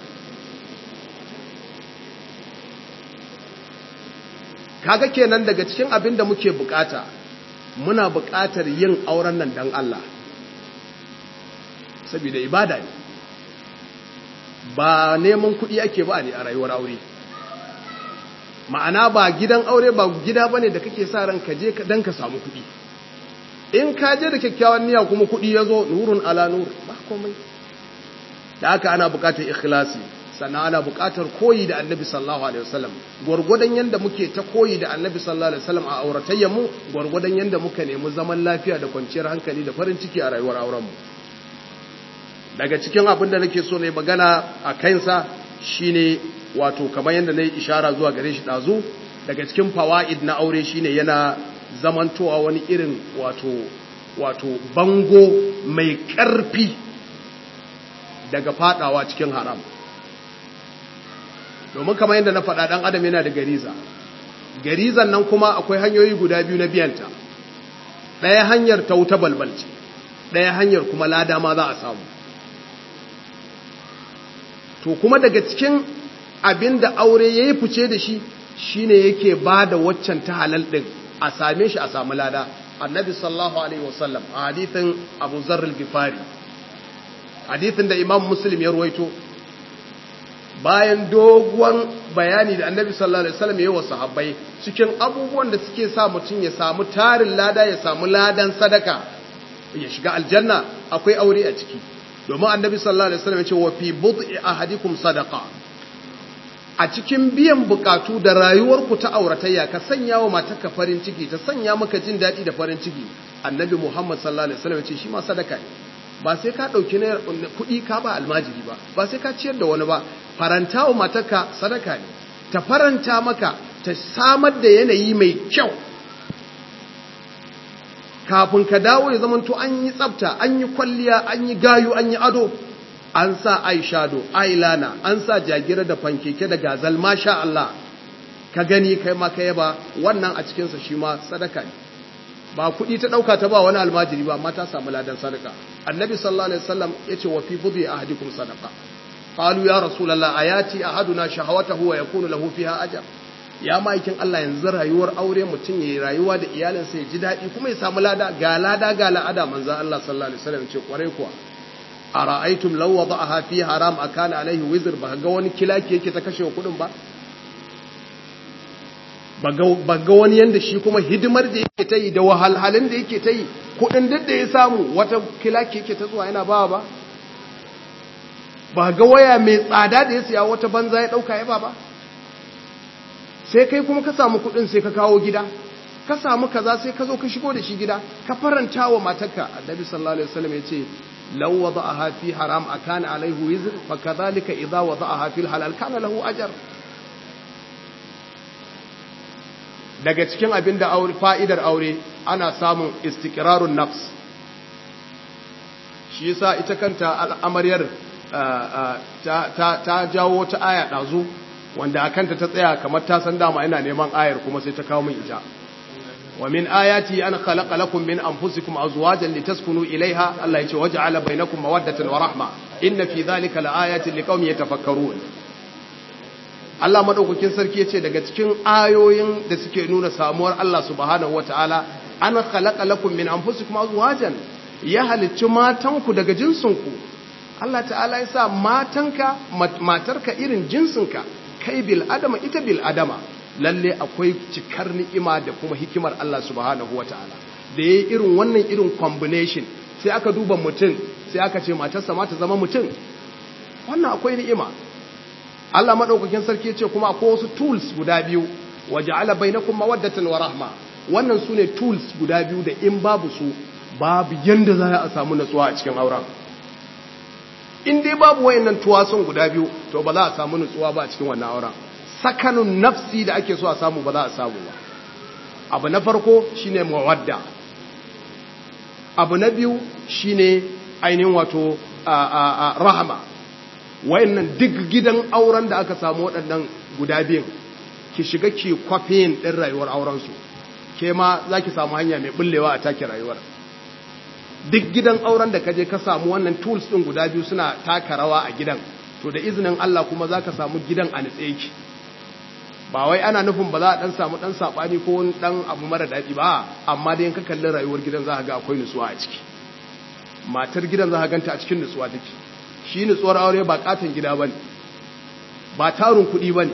kaga kenan daga cikin abin da muke bukata muna bukatar yin auren nan dan Allah saboda ibada ne ba neman kuɗi ake ba ne a rayuwar aure ma'ana ba gidan aure ba gida bane da kake sa ran ka je dan ka samu kuɗi in ka je da kyakkyawan niyya kuma kuɗi ya zo nurun ala nur ba komai da haka ana buƙatar ikhlasi sannan ana buƙatar koyi da annabi sallallahu alaihi wasallam gwargwadon yanda muke ta koyi da annabi sallallahu alaihi wasallam a auratayyar mu gwargwadon yanda muka nemi zaman lafiya da kwanciyar hankali da farin ciki a rayuwar auren mu daga cikin abin da nake so ne magana a kansa shine wato kamar yadda na yi ishara zuwa gare shi ɗazu daga cikin fawa'id na aure shine yana zamantowa wani irin wato wato bango mai ƙarfi daga fadawa cikin haram domin kamar yadda na faɗa ɗan adam yana da gariza garizan nan kuma akwai hanyoyi guda biyu na biyanta ɗaya hanyar ta wuta balbalci ɗaya hanyar kuma lada ma za a samu to kuma daga cikin abin da aure ya yi fice da shi shi ne yake ba da waccan ta halal ɗin a same shi a samu lada annabi sallallahu alaihi wasallam a hadithin abu zarril gifari hadithin da imam muslim ya ruwaito bayan doguwan bayani da annabi sallallahu alaihi wasallam ya yi wa sahabbai cikin abubuwan da suke sa mutum ya samu tarin lada ya samu ladan sadaka ya shiga aljanna akwai aure a ciki domin annabi sallallahu alaihi wasallam ya ce wa fi bud'i ahadikum sadaqa a cikin biyan bukatu da rayuwarku ta auratayya ka sanya wa matarka farin ciki ta sanya maka jin daɗi da farin ciki annabi muhammad sallallahu alaihi wasallam ya ce shi ma sadaka ne ba sai ka ɗauki na kuɗi ka ba almajiri ba ba sai ka ciyar da wani ba faranta wa matarka sadaka ne ta faranta maka ta samar da yanayi mai kyau kafin ka dawo ya zamanto an yi tsafta an yi kwalliya an yi gayu an yi ado an sa eyeshadow eyeliner an sa jagira da fankeke da gazal masha Allah ka gani kai ma ka yaba wannan a cikinsa shi ma sadaka ne ba kuɗi ta ɗauka ta ba wani almajiri ba amma ta samu ladan sadaka annabi sallallahu alaihi wasallam yace wa fi budhi ahadikum sadaqa qalu ya rasulullah ayati ahaduna shahawatahu wa yakunu lahu fiha ajr ya ma'aikin Allah yanzu rayuwar aure mutum yayi rayuwa da iyalinsa ya ji daɗi kuma ya samu lada ga lada ga la'ada manzo Allah sallallahu alaihi wasallam ce kwarai kuwa ara'aytum law wada'aha fi haram akana alaihi wizr ba ga wani kilaki yake ta kashe kudin ba ba ga wani yanda shi kuma hidimar da yake ta yi da wahalhalin da yake ta yi kudin duk da ya samu wata kilaki yake ta zuwa yana ba ba ba ga waya mai tsada da ya siya wata banza ya dauka ya ba ba sai kai kuma ka samu kudin sai ka kawo gida ka samu kaza sai ka zo ka shigo da shi gida ka faranta wa matarka annabi sallallahu alaihi wasallam ya ce law wada'aha fi haram akana alaihi wizr fa kadhalika idha wada'aha fi halal kana lahu ajr daga cikin abin da aure fa'idar aure ana samun istiqrarun nafs shi yasa ita kanta al'amaryar ta jawo wata aya ɗazu wanda a kanta ta tsaya kamar ta san dama ina neman ayar kuma sai ta kawo min ita wa min ayati an khalaqa lakum min anfusikum azwajan litaskunu ilaiha Allah yace waja'ala bainakum mawaddatan wa rahma inna fi dhalika laayatin liqaumin yatafakkarun Allah madaukakin sarki yace daga cikin ayoyin da suke nuna samuwar Allah subhanahu wataala an khalaqa lakum min anfusikum azwajan ya halicci matanku daga jinsinku Allah ta'ala ya sa matanka matarka irin jinsinka kai bil adama ita bil adama lalle akwai cikar ni'ima da kuma hikimar Allah subhanahu wataala da yayi irin wannan irin combination sai aka duba mutum sai aka ce matarsa ma ta zama mutum wannan akwai ni'ima Allah madaukakin sarki ce kuma akwai wasu tools guda biyu waja'ala bainakum mawaddatan wa rahma wannan sune tools guda biyu da in babu su babu yanda za a samu natsuwa a cikin auren in dai babu wayannan tuwasun guda biyu to ba za a samu nutsuwa ba a cikin wannan auren sakanun nafsi da ake so a samu ba za a samu ba abu na farko shine mawadda abu na biyu shine ainihin wato rahama wayannan duk gidan auren da aka samu waɗannan guda biyun ki shiga ki kwafiyin ɗin rayuwar aurensu ke ma za ki samu hanya mai bullewa a take rayuwar duk gidan auren da kaje ka samu wannan tools ɗin guda biyu suna taka rawa a gidan to da izinin Allah kuma za ka samu gidan a nitse ki ba wai ana nufin ba za a ɗan samu ɗan saɓani ko wani ɗan abu mara daɗi ba amma dai ka kalli rayuwar gidan za ka ga akwai nutsuwa a ciki matar gidan za ka ganta a cikin nutsuwa take shi nutsuwar aure ba katon gida ba ne ba tarin kuɗi ba ne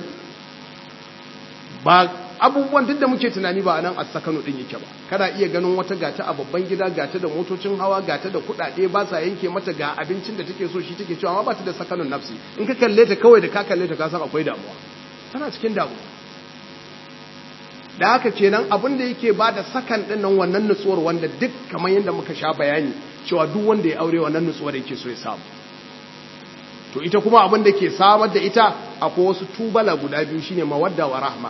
ba abubuwan duk da muke tunani ba a nan a sakano ɗin yake ba kana iya ganin wata gata a babban gida gata da motocin hawa gata da kuɗaɗe ba sa yanke mata ga abincin da take so shi take cewa amma ba ta da sakanun nafsi in ka kalle ta kawai da ka kalle ta ka san akwai damuwa tana cikin damuwa da haka kenan abin da yake ba da sakan ɗin nan wannan nutsuwar wanda duk kamar yadda muka sha bayani cewa duk wanda ya aure wannan nutsuwar yake so ya samu to ita kuma abin da ke samar da ita akwai wasu tubala guda biyu shine mawadda wa rahma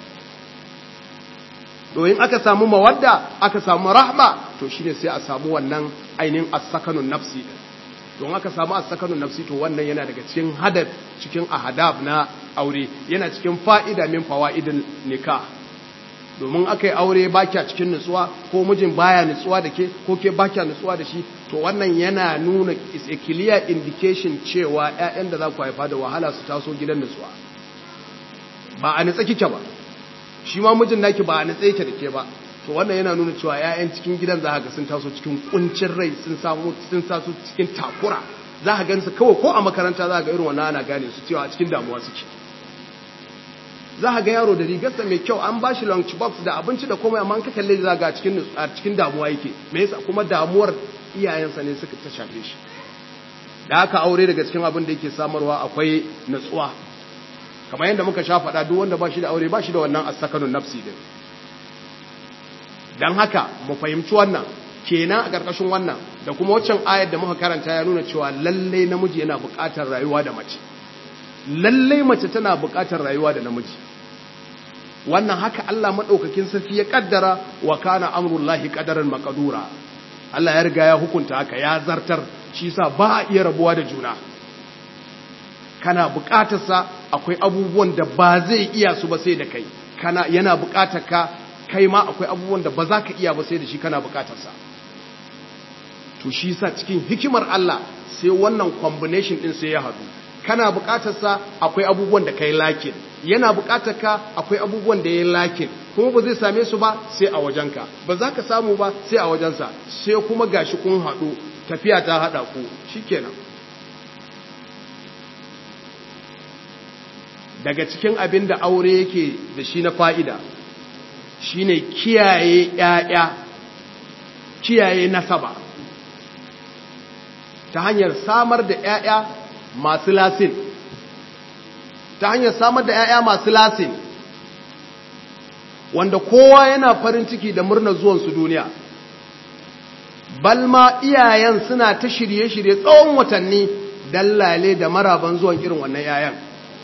domin aka samu mawadda aka samu rahma to shine sai a samu wannan ainihin as-sakanun nafsi din don aka samu as-sakanun nafsi to wannan yana daga cikin hadaf cikin ahadab na aure yana cikin fa'ida min fawaidin nikah domin aka yi aure baki a cikin nutsuwa ko mijin baya nutsuwa da ke ko ke baki nutsuwa da shi to wannan yana nuna is a clear indication cewa ƴaƴan da za ku haifa da wahala su taso gidan nutsuwa ba a nutsa kike ba shi ma mijin naki ba a nutsa yake da ke ba to wannan yana nuna cewa ƴaƴan cikin gidan za ga sun taso cikin kuncin rai sun samu sun taso cikin takura za ka gansu kawai ko a makaranta za ga irin wannan ana gane su cewa a cikin damuwa suke za a ga yaro da rigarsa mai kyau an ba shi lunch box da abinci da komai amma ka kalle za ga cikin a cikin damuwa yake me yasa kuma damuwar iyayensa ne suka ta shafe shi da haka aure daga cikin abin da yake samarwa akwai natsuwa kamar yadda muka sha faɗa duk wanda ba shi da aure ba shi da wannan asakanun nafsi din dan haka mu fahimci wannan kenan a ƙarƙashin wannan da kuma waccan ayar da muka karanta ya nuna cewa lalle namiji yana buƙatar rayuwa da mace lallai mace tana buƙatar rayuwa da namiji wannan haka Allah maɗaukakin sarki ya ƙaddara wa kana amrullahi ƙadaran makadura Allah ya riga ya hukunta haka ya zartar shi sa ba a iya rabuwa da juna kana buƙatarsa akwai abubuwan da ba zai iya su ba sai da kai kana yana buƙatar ka kai ma akwai abubuwan da ba za ka iya ba sai da shi kana buƙatarsa to shi sa cikin hikimar Allah sai wannan combination ɗin sai ya haɗu kana bukatarsa akwai abubuwan da kai lakin yana bukatar ka akwai abubuwan da yayi lakin kuma ba zai same su ba sai a wajenka ba za ka samu ba sai a wajensa sai kuma gashi kun haɗu tafiya ta haɗa ku shikenan daga cikin abin da aure yake da shi na fa'ida shine kiyaye ‘ya'ya kiyaye nasaba ta hanyar samar da ‘ya'ya masu lasin ta hanyar samar da ‘ya'ya masu lasin wanda kowa yana farin ciki da murnar zuwansu duniya balma iyayen suna ta shirye-shirye tsawon watanni dallale da maraban zuwan irin wannan ‘ya'yan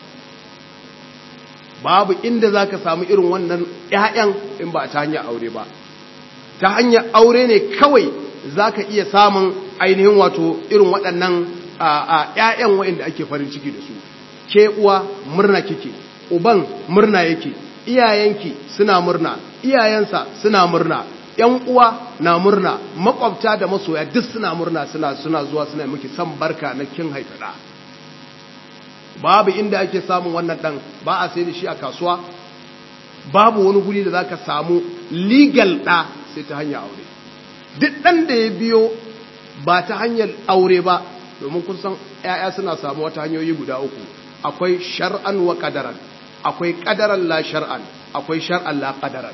babu inda za ka samu irin wannan ‘ya'yan in ba ta hanyar aure ba ta hanyar aure ne kawai za ka iya samun ainihin wato irin waɗannan a ‘ya'yan wa'inda ake farin ciki da su, ke uwa murna kike, uban murna yake, iyayenki suna murna, iyayensa suna murna, ‘yan uwa na murna, makwabta da masoya duk suna murna suna suna zuwa suna miki san barka na kin haifada. Babu inda ake samun wannan ɗan ba a sai da shi a kasuwa, babu wani guri da za ka samu legal ɗa sai ta hanyar aure. Duk ɗan da ya biyo ba ta hanyar aure ba domin kun san ‘ya'ya suna samu wata hanyoyi guda uku akwai shar'an wa ƙadaran akwai ƙadaran la shar'an akwai shar'an la ƙadaran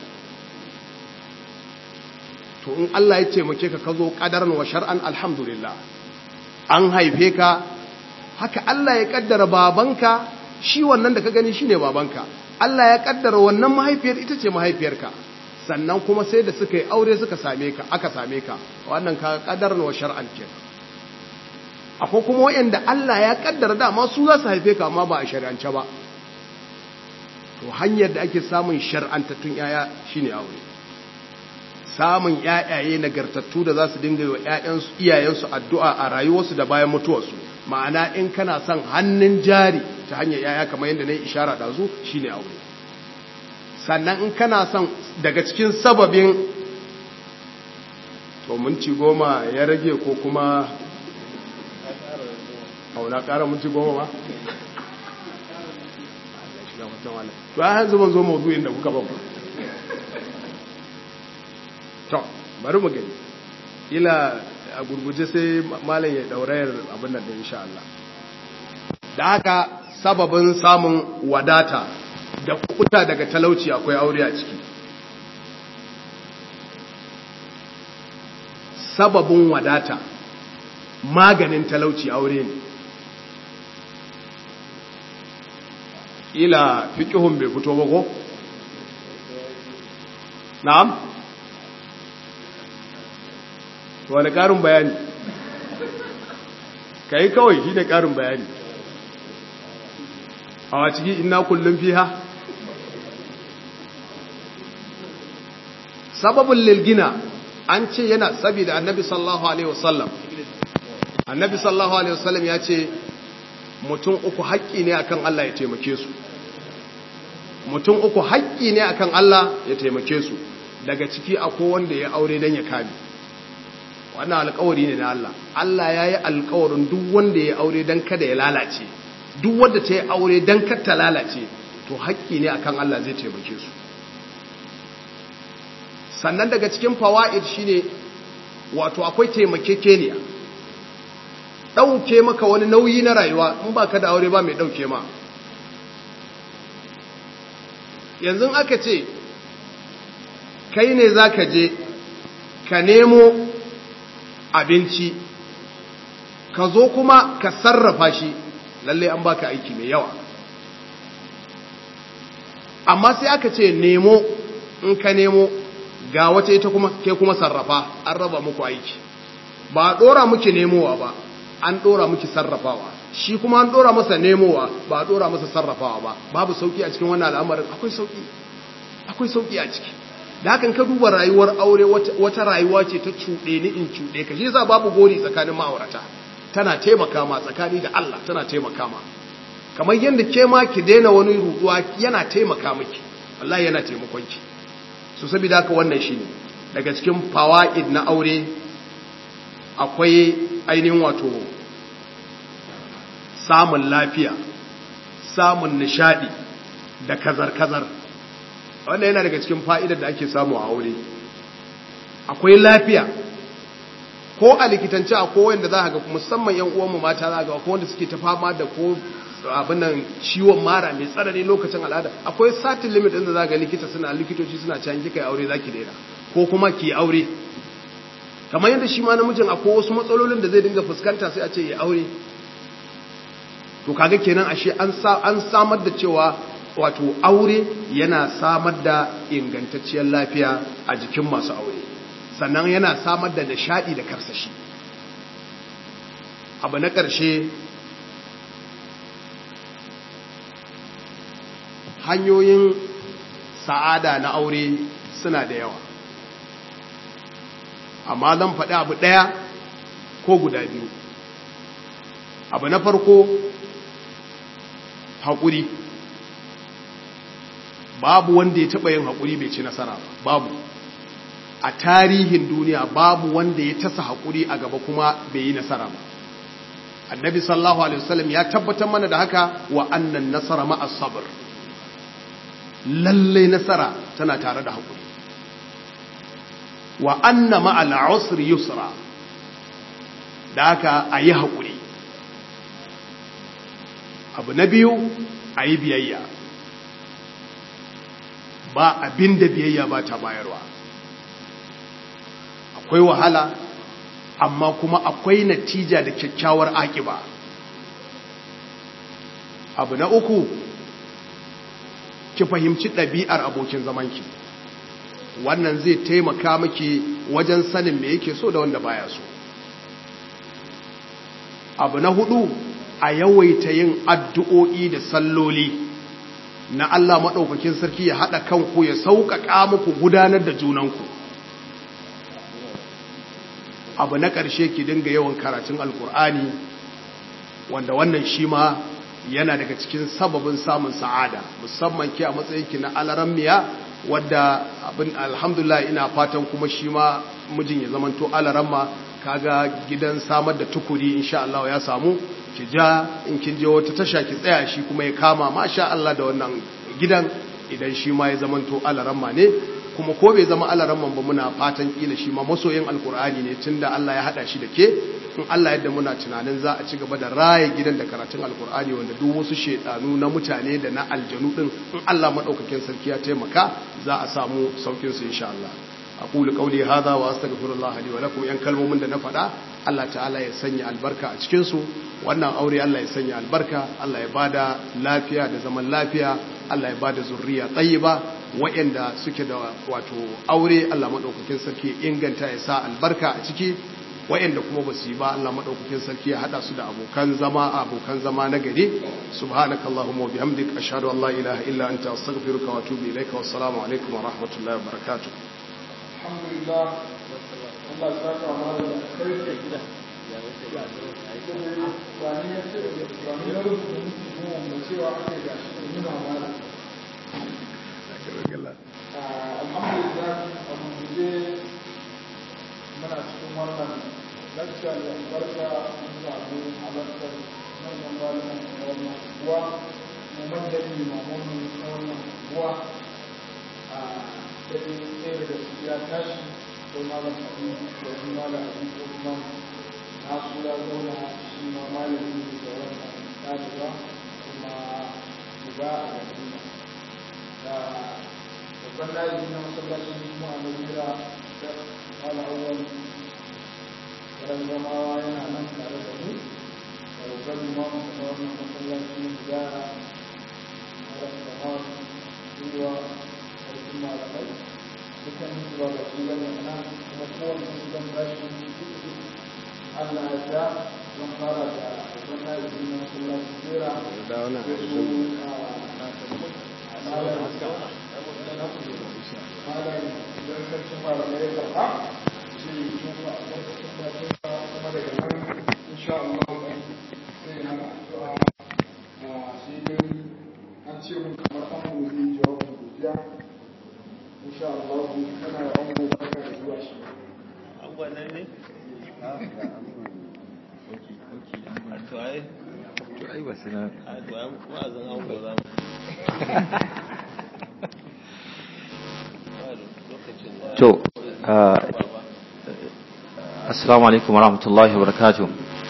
to in Allah ya ce muke ka zo ƙadaran wa shar'an alhamdulillah an haife ka haka Allah ya ƙaddara babanka shi wannan da ka gani shi ne babanka Allah ya ƙaddara wannan mahaifiyar ita ce mahaifiyarka sannan kuma sai da suka yi aure suka same ka aka same ka wannan ka ƙadaran wa shar'an kenan akwai kuma wayanda Allah ya kaddara dama su za su haife ka amma ba a shari'ance ba to hanyar da ake samun shar'antattun yaya shine aure samun yayaye nagartattu da za su dinga yi wa ƴaƴansu iyayensu addu'a a rayuwarsu da bayan mutuwarsu ma'ana in kana son hannun jari ta hanyar yaya kamar yadda na yi ishara ɗazu shine aure sannan in kana son daga cikin sababin to minti goma ya rage ko kuma auna ƙara minti goma ma? to ya hanzu ban zo maudu'in da kuka babu to bari mu gani ila a gurguje sai malam ya daurayar abin da insha Allah da haka sababin samun wadata da kuta daga talauci akwai aure a ciki sababin wadata maganin talauci aure ne ila fiƙihun bai fito ba ko? na'am? wani ƙarin bayani ka yi kawai shi ne ƙarin bayani a wa ciki ina kullum fiha sababin lilgina an ce yana saboda annabi sallallahu alaihi wasallam annabi sallallahu alaihi wasallam ya ce mutum uku haƙƙi ne akan Allah ya taimake su mutum uku haƙƙi ne akan Allah ya taimake su daga ciki akwai wanda ya aure don ya kame wannan alƙawari ne na Allah Allah ya yi alƙawarin duk wanda ya aure don kada ya lalace duk wanda ta yi aure don kada ta lalace to haƙƙi ne akan Allah zai taimake su sannan daga cikin fawa'id shine wato akwai taimakekeniya ɗauke maka wani nauyi na rayuwa in ba ka da aure ba mai ɗauke ma yanzu aka ce kai ne za ka je ka nemo abinci ka zo kuma ka sarrafa shi lalle an baka aiki mai yawa amma sai aka ce nemo in ka nemo ga wata ita kuma ke kuma sarrafa an raba muku aiki ba a ɗora muke nemowa ba an ɗora muke sarrafawa shi kuma an ɗora masa nemowa ba a ɗora masa sarrafawa ba babu sauƙi a cikin wannan al'amarin akwai sauƙi akwai sauƙi a ciki da hakan ka duba rayuwar aure wata rayuwa ce ta cuɗe ni in cuɗe ka shi yasa babu gori tsakanin ma'aurata tana taimaka ma tsakani da Allah tana taimaka ma kamar yadda ke ma ki daina wani ruduwa yana taimaka miki wallahi yana taimakon ki so saboda haka wannan shine daga cikin fawaid na aure akwai ainihin wato samun lafiya samun nishadi da kazar-kazar wannan yana daga cikin fa'idar da ake samu a aure akwai lafiya ko a likitance a kowai da za a ga musamman yan uwanmu mata za a ga ko wanda suke ta fama da ko abin nan ciwon mara mai tsanani lokacin al'ada akwai satin limit ɗin da za ga likita suna likitoci suna can kika yi aure za ki daina ko kuma ki aure kamar yadda shi ma namijin akwai wasu matsalolin da zai dinga fuskanta sai a ce ya aure to kaga kenan ashe an samar da cewa wato aure yana samar da ingantacciyar lafiya a jikin masu aure sannan yana samar da nishadi da karsashi abu na ƙarshe hanyoyin sa'ada na aure suna da yawa amma zan faɗi abu ɗaya ko guda biyu abu na farko haƙuri babu wanda ya taɓa yin haƙuri bai ci nasara babu a tarihin duniya babu wanda ya tasa haƙuri a gaba kuma bai yi nasara ba annabi sallallahu alaihi wasallam ya tabbatar mana da haka wa annan nasara ma'as sabr lalle nasara tana tare da haƙuri wa anna ma'al usri yusra da haka ayi haƙuri abu na biyu ayi biyayya ba abin da biyayya ba ta bayarwa akwai wahala amma kuma akwai natija da kyakkyawar akiba abu na uku ki fahimci ɗabi'ar abokin zamanki wannan zai taimaka miki wajen sanin me yake so da wanda baya so abu na hudu a yawaita yin addu'o'i da salloli na Allah maɗaukakin sarki ya haɗa kanku ya sauƙaƙa muku gudanar da junanku abu na ƙarshe ki dinga yawan karatun alkur'ani wanda wannan shi ma yana daga cikin sababin samun sa'ada musamman ke a matsayinki na alarammiya wadda abin alhamdulillah ina fatan kuma shi ma mijin ya zamanto alaramma kaga gidan samar da tukuri insha Allah ya samu ki ja in kin je wata tasha ki tsaya shi kuma ya kama masha Allah da wannan gidan idan shi ma ya zamanto alaramma ne kuma ko bai zama alaramman ba muna fatan kila shi ma masoyin alkur'ani ne tunda Allah ya hada shi da ke in Allah yadda muna tunanin za a ci gaba da raye gidan da karatun alkur'ani wanda duk wasu shedanu na mutane da na aljanu din in Allah madaukakin sarki ya taimaka za a samu saukin su insha Allah aqulu qawli hadha wa astaghfirullah li wa lakum yan kalmomin da na faɗa Allah ta'ala ya sanya albarka a cikin su wannan aure Allah ya sanya albarka Allah ya bada lafiya da zaman lafiya Allah ya bada zurriya tayyiba waɗanda suke da wato aure Allah madaukakin sarki inganta ya sa albarka a ciki waɗanda kuma ba su yi ba Allah madaukakin sarki ya hada su da abokan zama abokan zama na gari subhanakallahumma wa bihamdik ashhadu an la ilaha illa anta astaghfiruka wa atubu ilaika wassalamu alaikum wa rahmatullahi wa barakatuh alhamdulillah Allah ya saka mana da kai gida wani ya ce wani ya rubuta musu kuma mai cewa ake ga shi nuna mana alhamdulillah abu guje muna cikin wannan lakta da albarka mun samu halartar manyan malaman na wannan kuwa mu manyan limamomi na wannan kuwa a ɗaya ɗaya da su ya tashi ko malam hadisi ko wani malam hadisi ko kuma nasu ya zauna shi ma malami da wannan ɗaliba kuma uba a madina da babban ɗalibi na masallacin kuma a najeriya da mala awwal ran zamawa yana nan tare da mu da babban limamu da wannan masallacin da mala kamar ruwa sarkin malamai dukkan su ba da su zama nan kuma kowane su zan bashi Allah ya ja zan fara da babban ɗalibi na masallacin jera da su malam idan sarkin malamai ya karɓa sai ya tufa a lokacin da tufa kuma daga nan insha Allah sai na addu'a sai dai an ce mun kamar an gobe jawabin godiya insha Allah kana da an gobe barka da zuwa shi Angwanan ne? To ai, to ai ba su na a to ai wa'azin ango za mu. Lokacin da to ah, assalamu alaikum warahmatullahi wabarakatuh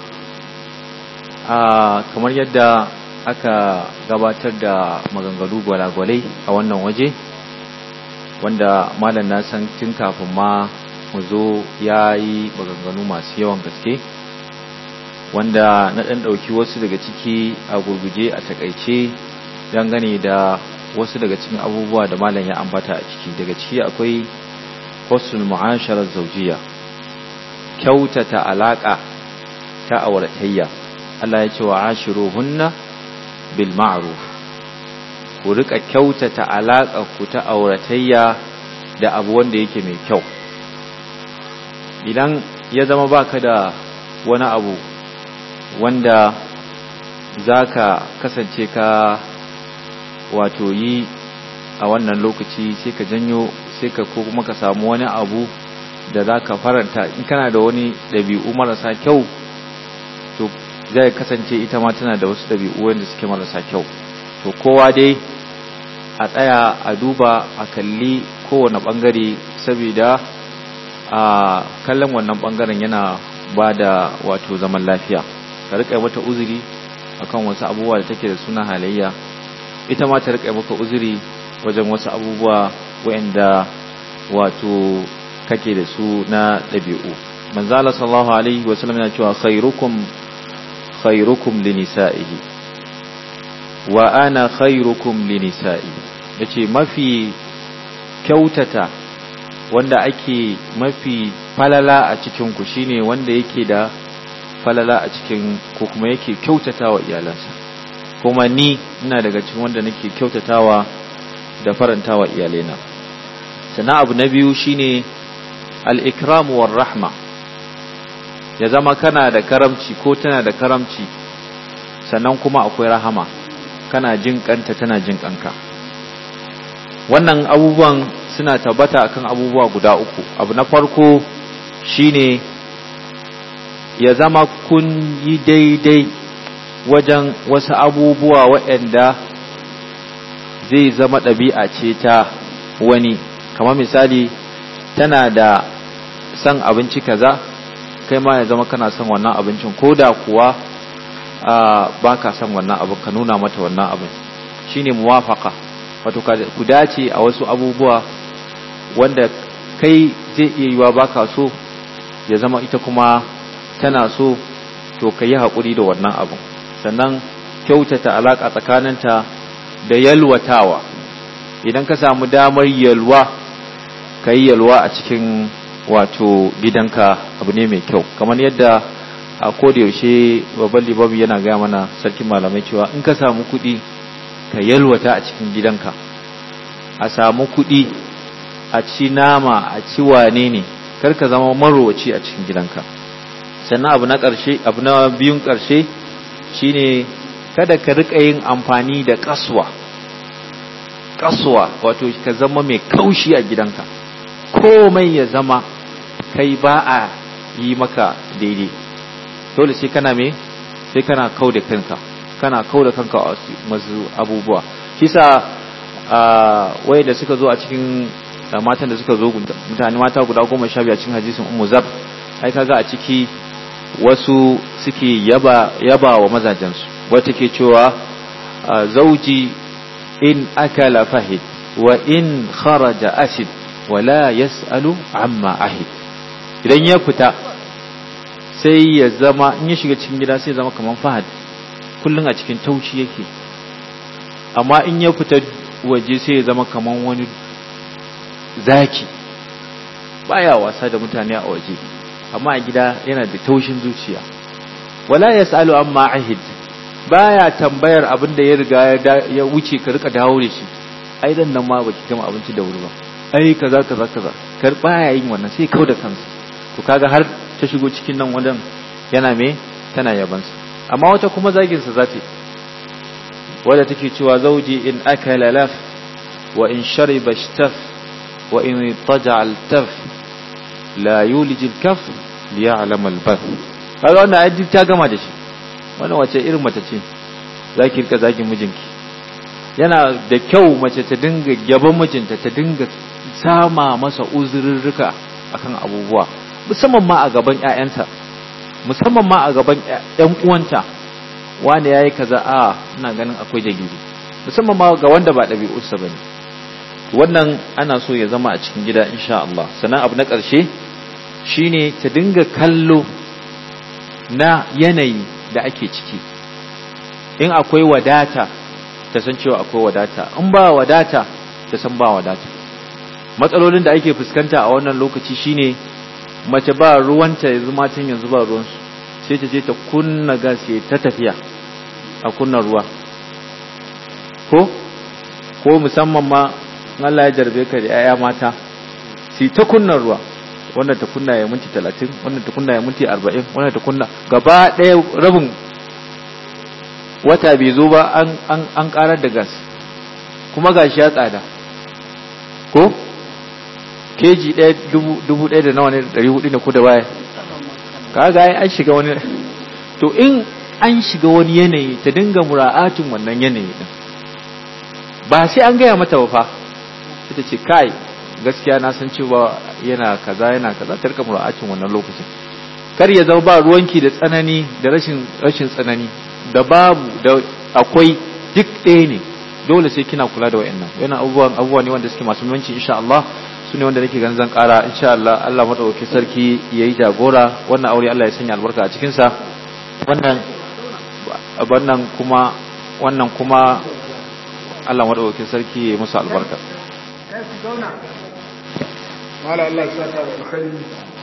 ah kamar yadda aka gabatar da maganganu gwalagwalai a wannan waje wanda malam na san tun kafin ma mu zo ya yi maganganu masu yawan gaske wanda na ɗan ɗauki wasu daga ciki a gurguje a takaice dangane da wasu daga cikin abubuwa da malam ya ambata a ciki daga ciki akwai husnul mu'asharar zaujiya kyautata alaka ta auratayya Allah ya ce wa ashiruhunna bil ma'ruf ku rika kyautata alaka ku ta auratayya da abu wanda yake mai kyau idan ya zama baka da wani abu wanda zaka kasance ka wato yi a wannan lokaci sai ka janyo sai ka ko kuma ka samu wani abu da za ka faranta in kana da wani ɗabi'u marasa kyau to zai kasance ita ma tana da wasu ɗabi'u wanda suke marasa kyau to kowa dai a tsaya a duba a kalli kowane ɓangare saboda a kallon wannan ɓangaren yana ba da wato zaman lafiya ka riƙa mata uzuri akan wasu abubuwa da take da suna halayya ita ma ta riƙa maka uzuri wajen wasu abubuwa waɗanda wato kake da su na ɗabi'u manzala sallallahu alaihi wasallam yana cewa khairukum khairukum linisa'ihi wa ana khairukum linisa'i yace mafi kyautata wanda ake mafi falala a cikin ku shine wanda yake da falala a cikin ko kuma yake kyautatawa iyalansa kuma ni ina daga cikin wanda nake kyautatawa da farantawa iyalaina sana abu na biyu shine al-ikramu war rahma ya zama kana da karamci ko tana da karamci sannan kuma akwai rahama kana jin kanta tana jin kanka wannan abubuwan suna tabbata akan abubuwa guda uku abu na farko shine ya zama kun yi daidai wajen wasu abubuwa waɗanda zai zama ɗabi'a ce ta wani kamar misali tana da son abinci kaza kai ma ya zama kana son wannan abincin ko da kuwa ba ka son wannan abin ka nuna mata wannan abin shine muwafaka wato ku dace a wasu abubuwa wanda kai zai iya yiwa baka so ya zama ita kuma tana so to ka yi haƙuri da wannan abin sannan kyautata alaƙa tsakaninta da yalwatawa idan ka samu damar yalwa ka yi yalwa a cikin wato gidanka abu ne mai kyau kamar yadda a yaushe babban libabi yana gaya mana sarkin malamai cewa in ka samu kuɗi ka yalwata a cikin gidanka a samu kuɗi a ci nama a ci wane ne kar ka zama marowaci a cikin gidanka sannan abu na ƙarshe abu na biyun ƙarshe shine kada ka rika yin amfani da kaswa kaswa wato ka zama mai kaushi a gidanka komai ya zama kai ba a yi maka daidai dole sai kana me sai kana kau da kanka kana kau da kanka a masu abubuwa shi sa waye da suka zo a cikin matan da suka zo mutane mata guda goma sha biyu a cikin hadisin ummu zab ai kaga a ciki wasu suke yaba yaba wa mazajensu wata ke cewa zauji in akala fahid wa in kharaja asid wala yas'alu amma ahid idan ya fita sai ya zama in ya shiga cikin gida sai ya zama kaman fahad kullun a cikin taushi yake amma in ya fita waje sai ya zama kaman wani zaki baya wasa da mutane a waje amma a gida yana da taushin zuciya wala yasalu amma ahid baya tambayar abin da ya riga ya wuce ka rika dawo da shi ai dan nan ma baki gama abinci da wuri ba ai kaza kaza kaza kar baya yin wannan sai kau da kansa to kaga har ta shigo cikin nan wajen yana me tana yabansa amma wata kuma zagin sa zata wadda take cewa zauji in akala laf wa in shariba ishtaf wa in taja altaf la yulij alkaf liya'lam albath kaga wannan ai ta gama da shi wannan wace irin mace ce zaki rika zagin mijinki yana da kyau mace ta dinga gaban mijinta ta dinga sama masa uzurrurruka akan abubuwa musamman ma a gaban ƴaƴanta musamman ma a gaban ƴan uwanta wani yayi kaza a ina ganin akwai dalili musamman ma ga wanda ba ɗabi'arsa bane wannan ana so ya zama a cikin gida insha Allah sannan abu na ƙarshe shine ta dinga kallo na yanayi da ake ciki in akwai wadata ta san cewa akwai wadata in ba wadata ta san ba wadata matsalolin da ake fuskanta a wannan lokaci shine mace ba ruwanta yanzu matan yanzu ba ruwansu sai ta je ta kunna gas ta tafiya a kunna ruwa ko ko musamman ma Allah ya jarbe ka da 'ya'ya mata sai ta kunna ruwa wannan ta kunna ya minti 30 wannan ta kunna ya minti 40 wannan ta kunna gaba ɗaya rabin wata bai zo ba an an an karar da gas kuma gashi ya tsada ko keji ɗaya dubu ɗaya da nawa ne ɗari hudu ne ko da baya kaga ai an shiga wani to in an shiga wani yanayi ta dinga mura'atin wannan yanayi din ba sai an gaya mata ba fa ita ce kai gaskiya na san cewa yana kaza yana kaza ta rika mura'atin wannan lokacin kar ya zama ba ruwanki da tsanani da rashin rashin tsanani da babu da akwai duk ɗaya ne dole sai kina kula da wayannan yana abubuwan abubuwa ne wanda suke masu muhimmanci insha Allah su ne wanda nake ganin zan ƙara insha Allah Allah madaukakin sarki yayi jagora wannan aure Allah ya sanya albarka a cikin sa wannan wannan kuma wannan kuma Allah madaukakin sarki yayi musu albarka mala Allah ya saka da alkhairi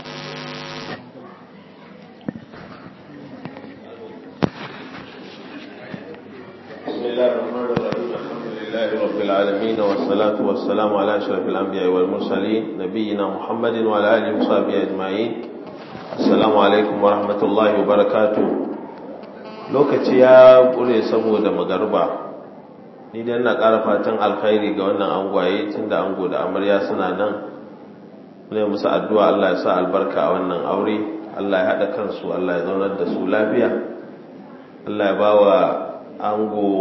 بسم الله الرحمن الرحيم الحمد لله رب العالمين والصلاة والسلام على أشرف الأنبياء والمرسلين نبينا محمد وعلى آله وصحبه أجمعين السلام عليكم ورحمة الله وبركاته lokaci ya ƙure saboda magarba ni dai ina ƙara fatan alkhairi ga wannan angwaye tunda ango da amarya suna nan ne musu addu'a Allah ya sa albarka a wannan aure Allah ya haɗa kansu Allah ya zaunar da su lafiya Allah ya bawa ango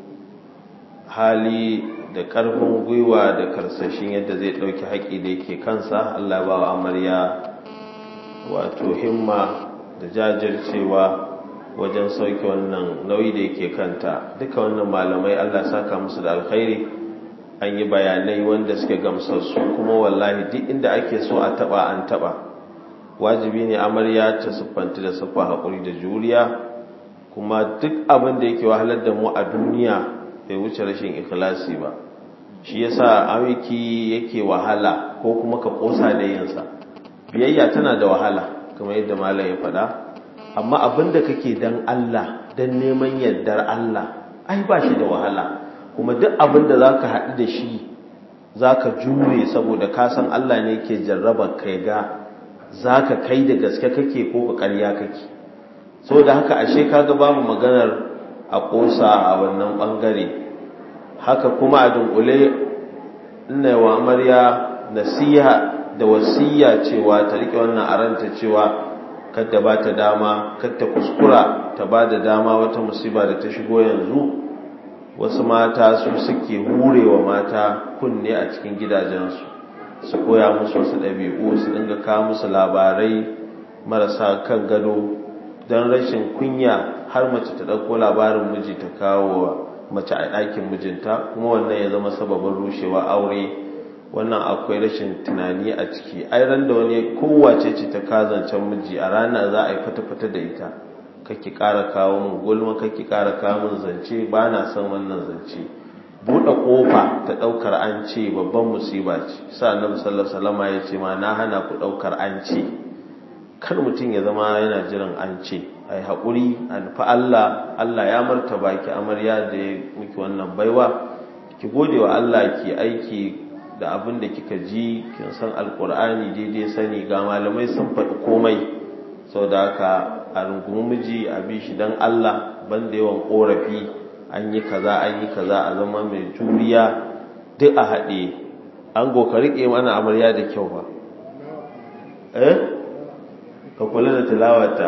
hali da ƙarfin gwiwa da karsashin yadda zai ɗauki haƙi da yake kansa Allah ya bawa amarya wato himma da jajircewa wajen sauke wannan nauyi da yake kanta duka wannan malamai Allah saka musu da alkhairi an yi bayanai wanda suke gamsassu kuma wallahi duk inda ake so a taba an taba wajibi ne amarya ta siffanta da siffa haƙuri da juriya kuma duk abin da yake wahalar da mu a duniya bai wuce rashin ikhlasi ba shi yasa amiki yake wahala ko kuma ka kosa da yinsa biyayya tana da wahala kamar yadda malam ya faɗa amma abin da kake dan Allah dan neman yardar Allah ai ba shi da wahala kuma duk abin da zaka haɗu da shi zaka jure saboda ka san Allah ne yake jarraba kai ga zaka kai da gaske kake ko ka ƙarya kake saboda haka ashe kaga babu maganar a ƙosa a wannan ɓangare haka kuma a dunkule ina wa amarya nasiha da wasiya cewa ta riƙe wannan aranta cewa kadda ba ta dama kadda kuskura ta ba da dama wata musiba da ta shigo yanzu wasu mata su suke hurewa mata kunne a cikin gidajensu su koya musu wasu ɗabi'u su dinga kawo musu labarai marasa kan gado don rashin kunya har mace ta ɗauko labarin miji ta kawo mace a ɗakin mijinta kuma wannan ya zama sababin rushewa aure wannan akwai rashin tunani a ciki ai ran da wani kowace ce ta kazancen miji a rana za a yi fata-fata da ita kake ƙara kawo mun gulma kake ƙara kawo mun zance ba na son wannan zance buɗe ƙofa ta ɗaukar an ce babban musiba ce sa annabi sallallahu alaihi wasallam ya ce ma na hana ku ɗaukar an ce kar mutum ya zama yana jiran an ce ai haƙuri an fa Allah Allah ya martaba ki amarya da ya miki wannan baiwa ki gode wa Allah ki aiki da abin da kika ji kin san alkur'ani daidai sani ga malamai sun faɗi komai sau da haka a rungumi miji a bi shi don Allah banda yawan ƙorafi an yi kaza an yi kaza a zama mai juriya duk a haɗe an goka riƙe mana amarya da kyau ba eh ka kula da tilawata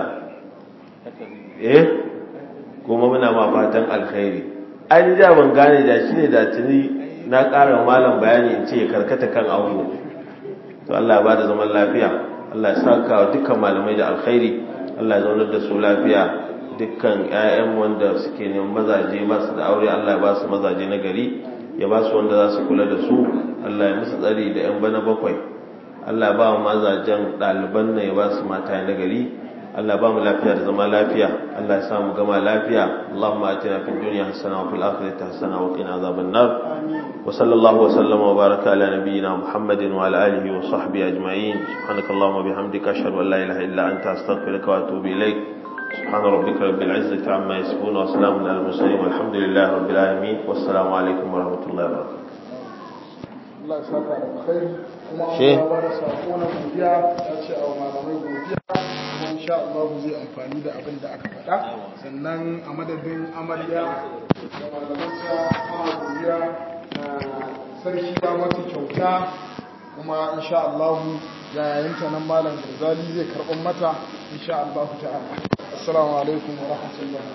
eh kuma muna ma fatan alkhairi an ja ban gane da shi ne da tuni na ƙara malam bayani in ce ya karkata kan abu to Allah ba da zaman lafiya Allah ya saka wa dukkan malamai da alkhairi Allah ya zaunar da su lafiya dukkan ƴaƴan wanda suke neman mazaje ba su da aure Allah ya ba su mazaje na gari ya ba su wanda za su kula da su Allah ya musu tsari da ƴan bana bakwai Allah ya ba wa mazajen ɗaliban na ya ba su mata na gari Allah ba mu lafiya da zama lafiya Allah ya samu gama lafiya Allahumma atina fid dunya hasana wa fil akhirati hasana wa qina azaban nar wa sallallahu wa sallama wa baraka ala nabiyyina Muhammadin wa ala alihi wa sahbihi ajma'in subhanakallahumma bihamdika ashhadu an la ilaha illa anta astaghfiruka wa atubu ilaik سبحان ربك رب العزة عما يصفون وسلام على المرسلين والحمد لله رب العالمين والسلام عليكم ورحمة الله وبركاته Allah ya saka da alkhairi kuma She. an ba da sako na godiya ya ce a malamai godiya kuma insha Allah zai amfani da abin da aka faɗa sannan a madadin amarya da malamanta ana godiya na sarki ya mata kyauta kuma insha Allah yayayinta nan malam Garzali zai karɓar mata insha Allah ta'ala assalamu alaikum wa rahmatullahi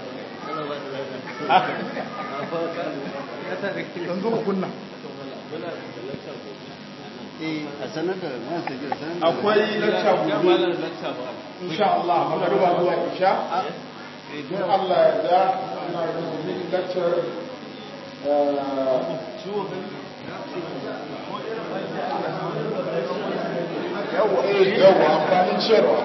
yanzu ku kunna akwai lacca gobe insha Allah magariba zuwa isha in Allah ya da ana yin lecture yawa eh yawa amfanin ciyarwa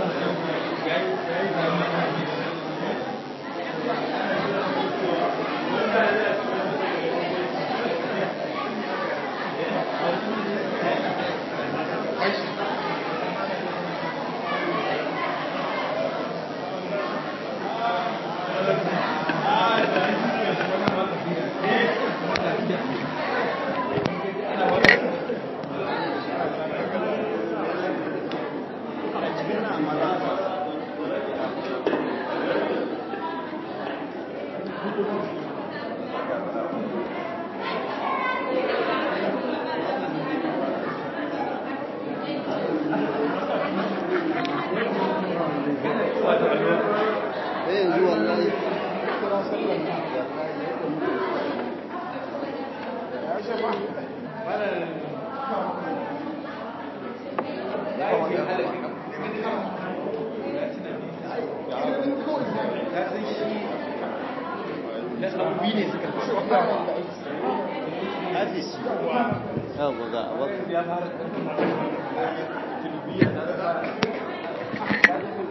Hafiz. Yawwa ga abin.